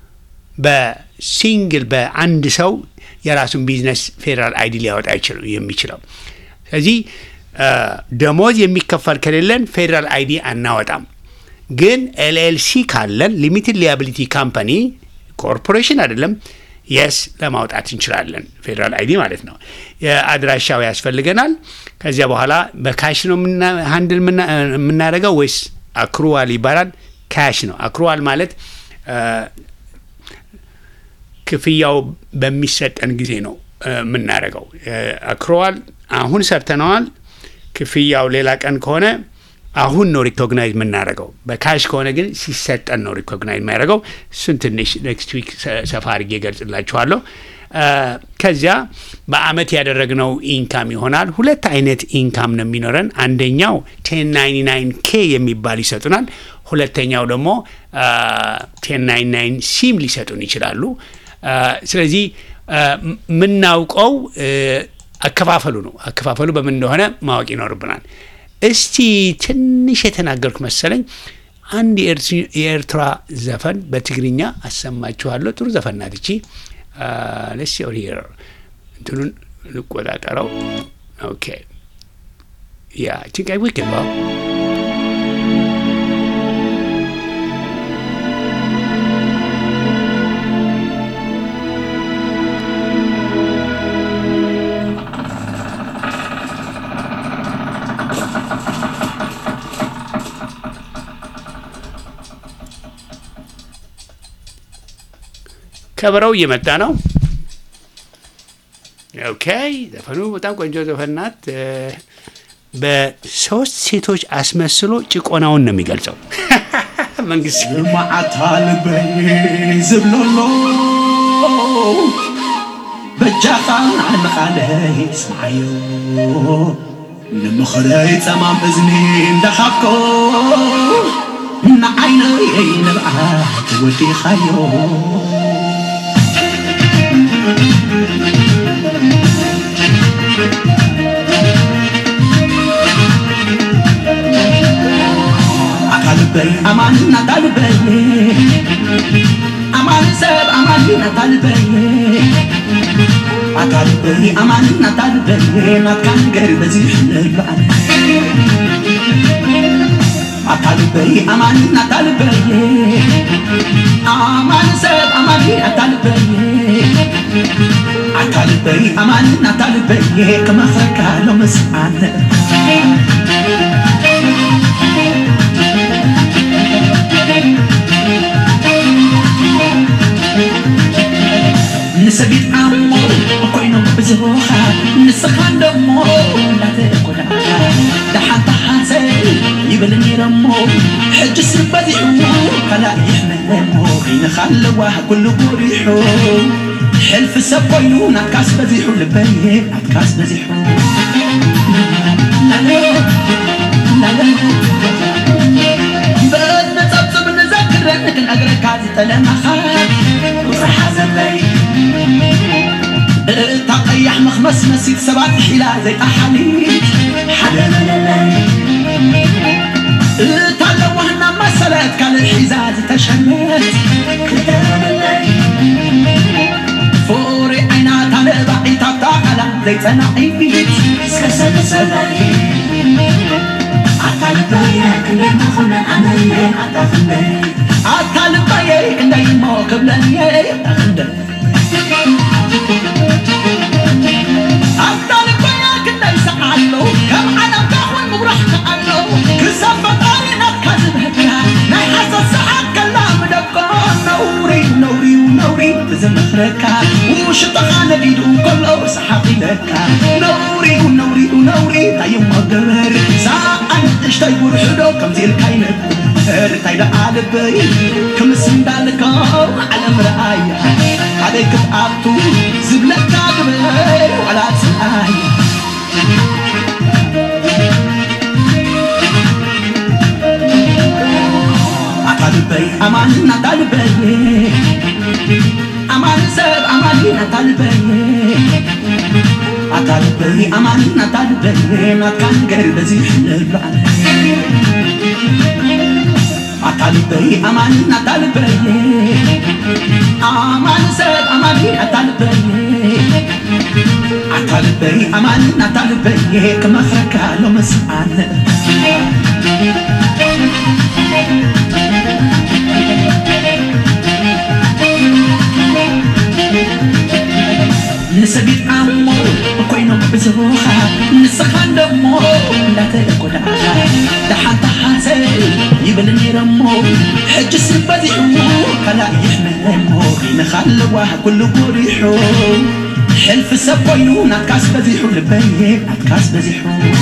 በሲንግል በአንድ ሰው የራሱን ቢዝነስ ፌዴራል አይዲ ሊያወጣ ይችል- የሚችለው። ስለዚህ አ፣ ደሞዝ የሚከፈል ከሌለን ፌዴራል አይዲ አናወጣም። ግን ኤልኤልሲ ካለን ሊሚትድ ሊያቢሊቲ ካምፓኒ ኮርፖሬሽን አይደለም፣ የስ ለማውጣት እንችላለን። ፌዴራል አይዲ ማለት ነው። የአድራሻው ያስፈልገናል። ከዚያ በኋላ በካሽ ነው ሃንድል የምናደርገው ወይስ አክሩዋል ይባላል? ካሽ ነው። አክሩዋል ማለት አ፣ ክፍያው በሚሰጠን ጊዜ ነው እ፣ የምናደርገው። አክሮዋል አሁን ሰርተነዋል። ክፍያው ሌላ ቀን ከሆነ አሁን ነው ሪኮግናይዝ የምናደርገው። በካሽ ከሆነ ግን ሲሰጠን ነው ሪኮግናይዝ የሚያደርገው። እሱን ትንሽ ኔክስት ዊክ ሰፋ አድርጌ ገልጽላችኋለሁ። እ፣ ከዚያ በአመት ያደረግነው ኢንካም ይሆናል። ሁለት አይነት ኢንካም ነው የሚኖረን። አንደኛው ቴን ናይንቲ ናይን ኬ የሚባል ይሰጡናል። ሁለተኛው ደግሞ ቴን ናይን ናይን ሲም ሊሰጡን ይችላሉ። አ፣ ስለዚህ አ፣ ም- የምናውቀው እ፣ አከፋፈሉ ነው። አከፋፈሉ በምን እንደሆነ ማወቅ ይኖርብናል። እስቲ ትንሽ የተናገርኩ መሰለኝ። አንድ የኤርት- የኤርትራ ዘፈን በትግርኛ አሰማችኋለሁ። ጥሩ ዘፈን ናት እቺ። ለስ ሂር እንትኑን ልቆጣጠረው። ኦኬ ያ ቲንክ አይ ዊክ ከበረው እየመጣ ነው። ኦኬ ዘፈኑ በጣም ቆንጆ ዘፈን ናት። እ፣ በሶስት ሴቶች አስመስሎ ጭቆናውን ነው የሚገልጸው። መንግስት ማዓታ ልበይ ዝብለሎ በጃኻ ንቓለይ ስማዓዮ ንምኽረይ ጸማም እዝኒ እንዳኻብኮ ንዓይነይ ንብዓት ወዲኻዮ አካልበይ አማን ናታልበይ አማን ሰብ አማን ናታልበይ አካልበይ አማን ናታልበይ ናትካ ነገር በዚህ ልበዓል አካልበይ አማን ናታልበይ አማን ሰብ አማን ናታልበይ አካልበይ አማን ናታልበይ ከመኽረካ ሎምስዓነ ንሰቢት ዓሞ ኮይኖም ብዙኻ ንስኻ ደሞ እንዳተጎዳ ደሓንታ ሓሰይ ይብል ነይረሞ ሕጅስ በዚሑ ካልእ ይሕመለሞ ከይንኻ ኣለዋ ኩሉ ጉሪሑ ሕልፊ ሰብ ኮይኑ ናትካስ በዚሑ ልበየ ናትካስ በዚሑ በነጸብጽብ ንዘክረን ክንእግረካ ዝጠለመኻ ርሓ ዘለይ እታ ቀያሕ መኽመስ መሲት ሰባት ሒላ ዘይጣሓሊት ሓደ መለለይ እታ ለዋህና መሰለት ካልእ ሒዛ ዝተሸመት ክልተ መለለይ ፍቁሪ ዓይናታ ነባዒታ ቃላ ዘይጸናዒት እስከ ሰለሰለይ ኣታ ልባየ ክንደይ እሞ ክብለንየ ኣታ ክንደይ ኣታ ልባየ ክንደይ ሰዓሎ ከም ዓለምካ ኹን ምጉራሕካ ኣሎ ክሰበት ዝነኽረካ ውሽጥኻ ነዲዱ ከሎ ሰሓቕ ኢለካ ነውሪኡ ነውሪኡ ነውሪ እንታይሞ ገበር ሰኣን ንእሽተይ ውርሕዶ ከምዚ ኢልካ ይነብር እንታይ ደኣ ልበይ ክምስ እንዳልካ ዓለም ረኣያ ሓደይ ክትኣቱ ዝብለካ ግበር ዋላ ፅኣያ አታልበይ አማንን አታልበይ አማን ሰብ አማንን አታልበይ አታልበይ አማንን አታልበይ ናትካ ነገር በዚህ ንብላዕ አታልበይ አማንን አታልበይ አማን ሰብ አማንን አታልበይ አታልበይ አማንን አታልበይ ክመክረካ ሎ መስአነ ንሰጊድ ኣሞ ኮይኖም ብዝቡኻ ንስኻን ደሞ እንዳተጎዳእኻ ደሓንታ ሓሰብ ይብል ነይረሞ ሕጅስ በዚሑ ካላእ ይሕመሞ ኺንኻ ኣለዋ ኩሉ ጎሪሑ ሕልፊ ሰብ ኮይኑ ናትካስ በዚሑ ልበየ ናትካስ በዚሑ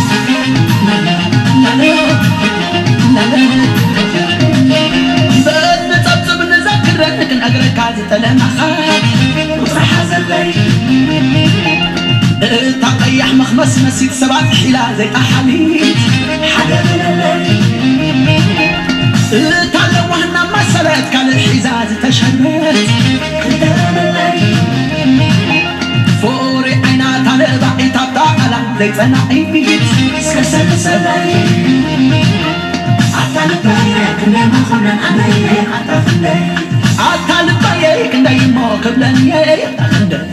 በንፀብፅብ ንዘክረን ክንእግረካ ዝጠለናኻ ውፅሓ ዘለይ እታ ቀያሕ መኽመስ መሲት ሰባት ሒላ ዘይጣሓሊት ሓደ በለለይ እታ ለዋህና መሰረት ካልእ ሒዛ ዝተሸረት ክልተ በለለይ ፎሪ ዓይና ታለባዒታ ብታቐላ ዘይፀናዒት እስከ ሰለሰለይ ኣታልበየ ክንደይ መኾነን ኣነየ ኣታፍለይ ኣታልበየ ክንደይ እሞ ክብለንየ ኣታክንደይ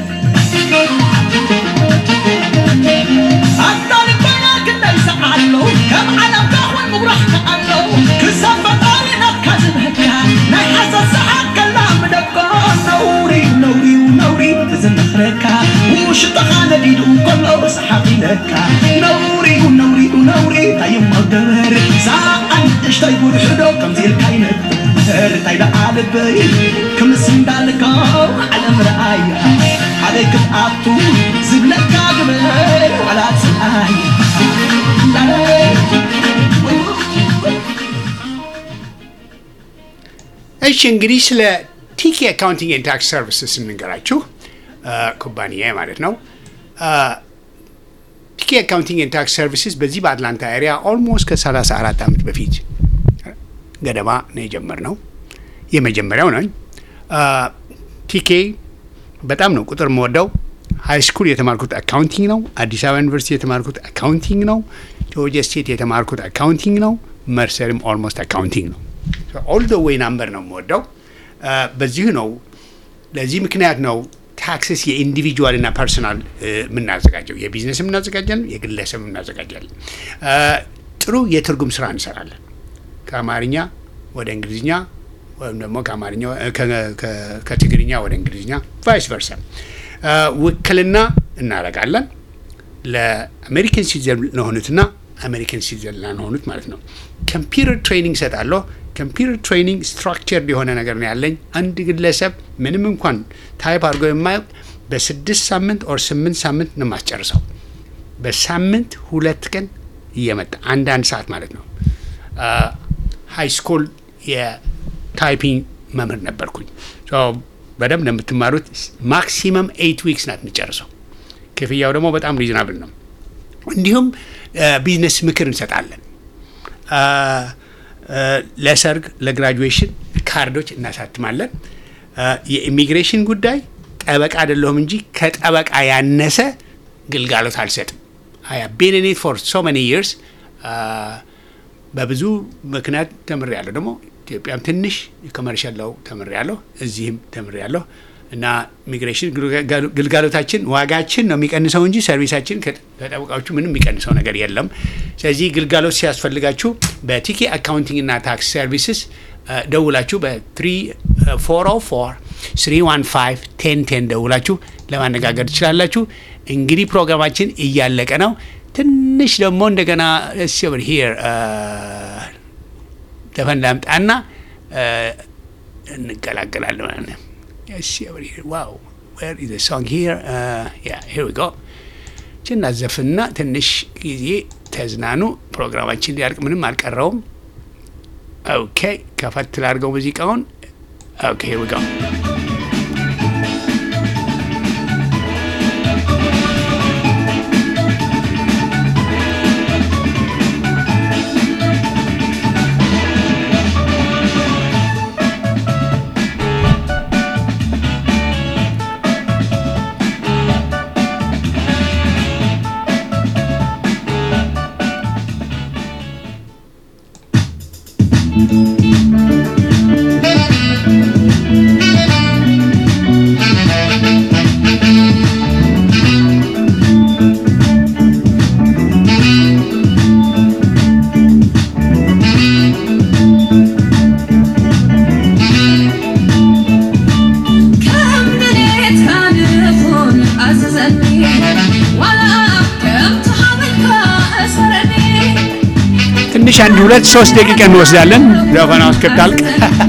ኣታልበየ ክንደይ ሰዓሎ ከም ዓለምካ ኹን ምጉራሕካ ኣሎ ክሳብ ፈጣሪ ናትካ ዝብህካ ናይ ሓሰት ሰዓት ከላ ምደቆ ነውሪ ነውሪ ነውሪ ዝነኽረካ ውሽጥኻ ነዲዱ ከሎ ሰሓቕ ኢለካ ነውሪ ነውሪ ነውሪ እንታይሞ ገበር ሰኣን ንእሽተይ ውርሕዶ ከምዚ ኢልካ ይነብር እንታይ ደኣ ልበይ ክምስ እንዳልካ ዓለም ረኣያ ሓደይ ክትኣቱ ዝብለካ ግበር ዋላ ፅኣያ እሺ እንግዲህ ስለ ቲኬ አካውንቲንግ ኤንድ ታክስ ሰርቪስስ እንንገራችሁ ኩባንያ ማለት ነው። ቲኬ አካውንቲንግ ኤንድ ታክስ ሰርቪስስ በዚህ በአትላንታ ኤሪያ ኦልሞስት ከ34 ዓመት በፊት ገደማ ነው የጀመርነው። የመጀመሪያው ነኝ። ቲኬ በጣም ነው ቁጥር የምወደው። ሃይ ስኩል የተማርኩት አካውንቲንግ ነው። አዲስ አበባ ዩኒቨርሲቲ የተማርኩት አካውንቲንግ ነው። ጆርጂያ ስቴት የተማርኩት አካውንቲንግ ነው። መርሰርም ኦልሞስት አካውንቲንግ ነው። ኦል ደ ዌይ ናምበር ነው የምወደው። በዚሁ ነው ለዚህ ምክንያት ነው ታክስስ የኢንዲቪጁዋል እና ፐርሰናል የምናዘጋጀው የቢዝነስም እናዘጋጃለን፣ የግለሰብ እናዘጋጃለን። ጥሩ የትርጉም ስራ እንሰራለን። ከአማርኛ ወደ እንግሊዝኛ ወይም ደግሞ ከአማርኛ ከትግርኛ ወደ እንግሊዝኛ ቫይስ ቨርሳ ውክልና እናደርጋለን ለአሜሪካን ሲቲዘን ለሆኑትና አሜሪካን ሲቲዘን ላልሆኑት ማለት ነው። ኮምፒውተር ትሬኒንግ እሰጣለሁ። ኮምፒውተር ትሬኒንግ ስትራክቸርድ የሆነ ነገር ነው ያለኝ። አንድ ግለሰብ ምንም እንኳን ታይፕ አድርጎ የማያውቅ በስድስት ሳምንት ኦር ስምንት ሳምንት ነው የማስጨርሰው። በሳምንት ሁለት ቀን እየመጣ አንዳንድ ሰዓት ማለት ነው። ሃይ ስኩል የታይፒንግ መምህር ነበርኩኝ። በደንብ ነው የምትማሩት። ማክሲመም ኤይት ዊክስ ናት የምጨርሰው። ክፍያው ደግሞ በጣም ሪዝናብል ነው። እንዲሁም ቢዝነስ ምክር እንሰጣለን። ለሰርግ፣ ለግራጁዌሽን ካርዶች እናሳትማለን። የኢሚግሬሽን ጉዳይ ጠበቃ አይደለሁም እንጂ ከጠበቃ ያነሰ ግልጋሎት አልሰጥም። አይ ቤን ኢን ኢት ፎር ሶ መኒ ይርስ በብዙ ምክንያት ተምሬያለሁ። ደግሞ ኢትዮጵያም ትንሽ ኮመርሻል ለው ተምሬያለሁ፣ እዚህም ተምሬያለሁ እና ኢሚግሬሽን ግልጋሎታችን ዋጋችን ነው የሚቀንሰው እንጂ ሰርቪሳችን ከጠበቃዎቹ ምንም የሚቀንሰው ነገር የለም። ስለዚህ ግልጋሎት ሲያስፈልጋችሁ በቲኬ አካውንቲንግ እና ታክስ ሰርቪስስ ደውላችሁ በ404 315 1010 ደውላችሁ ለማነጋገር ትችላላችሁ። እንግዲህ ፕሮግራማችን እያለቀ ነው። ትንሽ ደግሞ እንደገና ሲቨር ሂር ዘፈን ላምጣና እንገላገላለን ማለት ነው። ሲቨር ሂር ዋው where is the song here? Uh, yeah, here we go. ችን አዘፍና ትንሽ ጊዜ ተዝናኑ። ፕሮግራማችን ሊያልቅ ምንም አልቀረውም። ኦኬ ከፈት ላድርገው ሙዚቃውን። ኦኬ here we go. ትንሽ አንድ ሁለት ሶስት ደቂቃ እንወስዳለን ዘፈናው እስክታልቅ።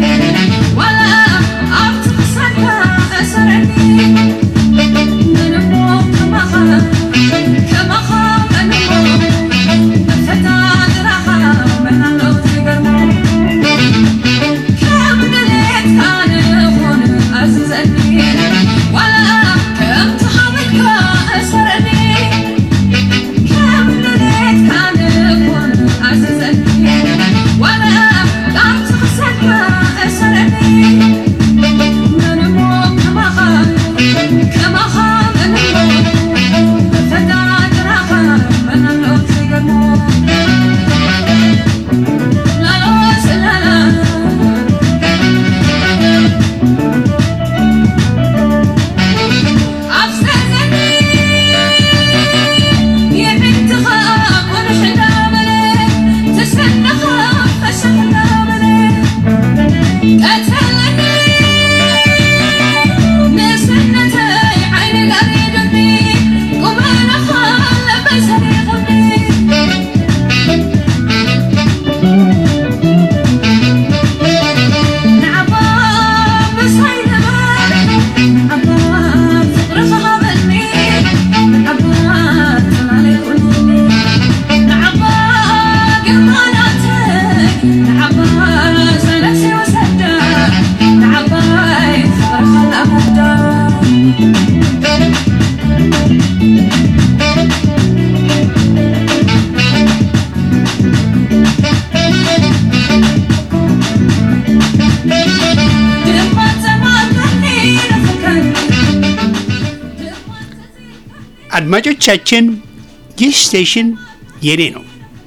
አድማጮቻችን ይህ ስቴሽን የኔ ነው።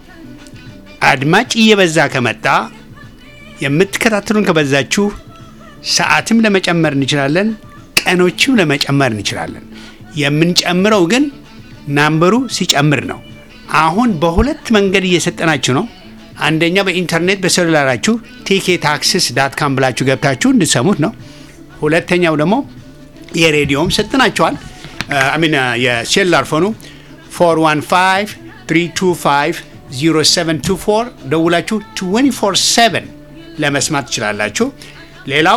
አድማጭ እየበዛ ከመጣ የምትከታተሉን ከበዛችሁ ሰዓትም ለመጨመር እንችላለን፣ ቀኖችም ለመጨመር እንችላለን። የምንጨምረው ግን ናምበሩ ሲጨምር ነው። አሁን በሁለት መንገድ እየሰጠናችሁ ነው። አንደኛ በኢንተርኔት በሴሉላራችሁ ቲኬ ታክስስ ዳት ካም ብላችሁ ገብታችሁ እንድሰሙት ነው። ሁለተኛው ደግሞ የሬዲዮም ሰጥናችኋል። አሚን የሴሉላር ፎኑ 415 325 0724 ደውላችሁ 24/7 ለመስማት ትችላላችሁ። ሌላው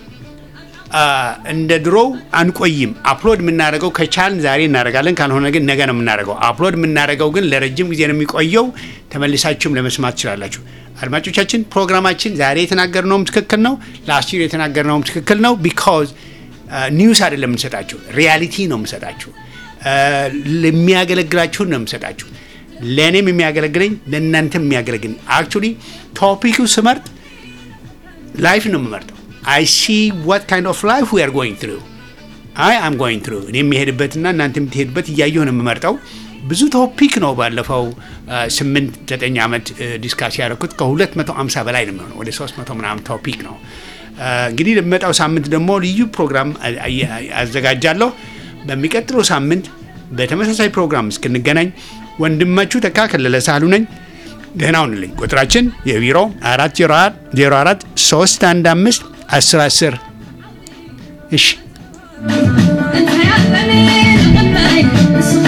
እንደ ድሮው አንቆይም። አፕሎድ የምናደርገው ከቻልን ዛሬ እናደርጋለን፣ ካልሆነ ግን ነገ ነው የምናደርገው። አፕሎድ የምናደርገው ግን ለረጅም ጊዜ ነው የሚቆየው። ተመልሳችሁም ለመስማት ትችላላችሁ። አድማጮቻችን ፕሮግራማችን ዛሬ የተናገርነውም ትክክል ነው፣ ላስት ይር የተናገርነውም ትክክል ነው። ቢካዝ ኒውስ አይደለም የምንሰጣችሁ፣ ሪያሊቲ ነው የምንሰጣችሁ። የሚያገለግላችሁን ነው የምንሰጣችሁ። ለእኔም የሚያገለግለኝ ለእናንተም የሚያገለግል አክቹሊ ቶፒኩ ስመርጥ ላይፍ ነው የምመርጠው። አይ ሲ ዋት ካይንድ ኦፍ ላይፍ ዊ አር ጎይንግ ትሩ አይ አም ጎይንግ ትሩ እኔ የሚሄድበትና እናንተ የምትሄድበት እያየሁ ነው የምመርጠው። ብዙ ቶፒክ ነው ባለፈው ስምንት ዘጠኝ ዓመት ዲስካስ ያደረኩት ከሁለት መቶ አምሳ በላይ ነው የሚሆነው ወደ ሶስት መቶ ምናምን ቶፒክ ነው። እንግዲህ ለሚመጣው ሳምንት ደግሞ ልዩ ፕሮግራም አዘጋጃለሁ። በሚቀጥለው ሳምንት በተመሳሳይ ፕሮግራም እስክንገናኝ ወንድማችሁ ተካ ከለለ ሳህሉ ነኝ። ደህና ሁኑልኝ። ቁጥራችን የቢሮ አራት ዜሮ አራት ሶስት አንድ አምስት አስር አስር እሺ انت يا بني الغناي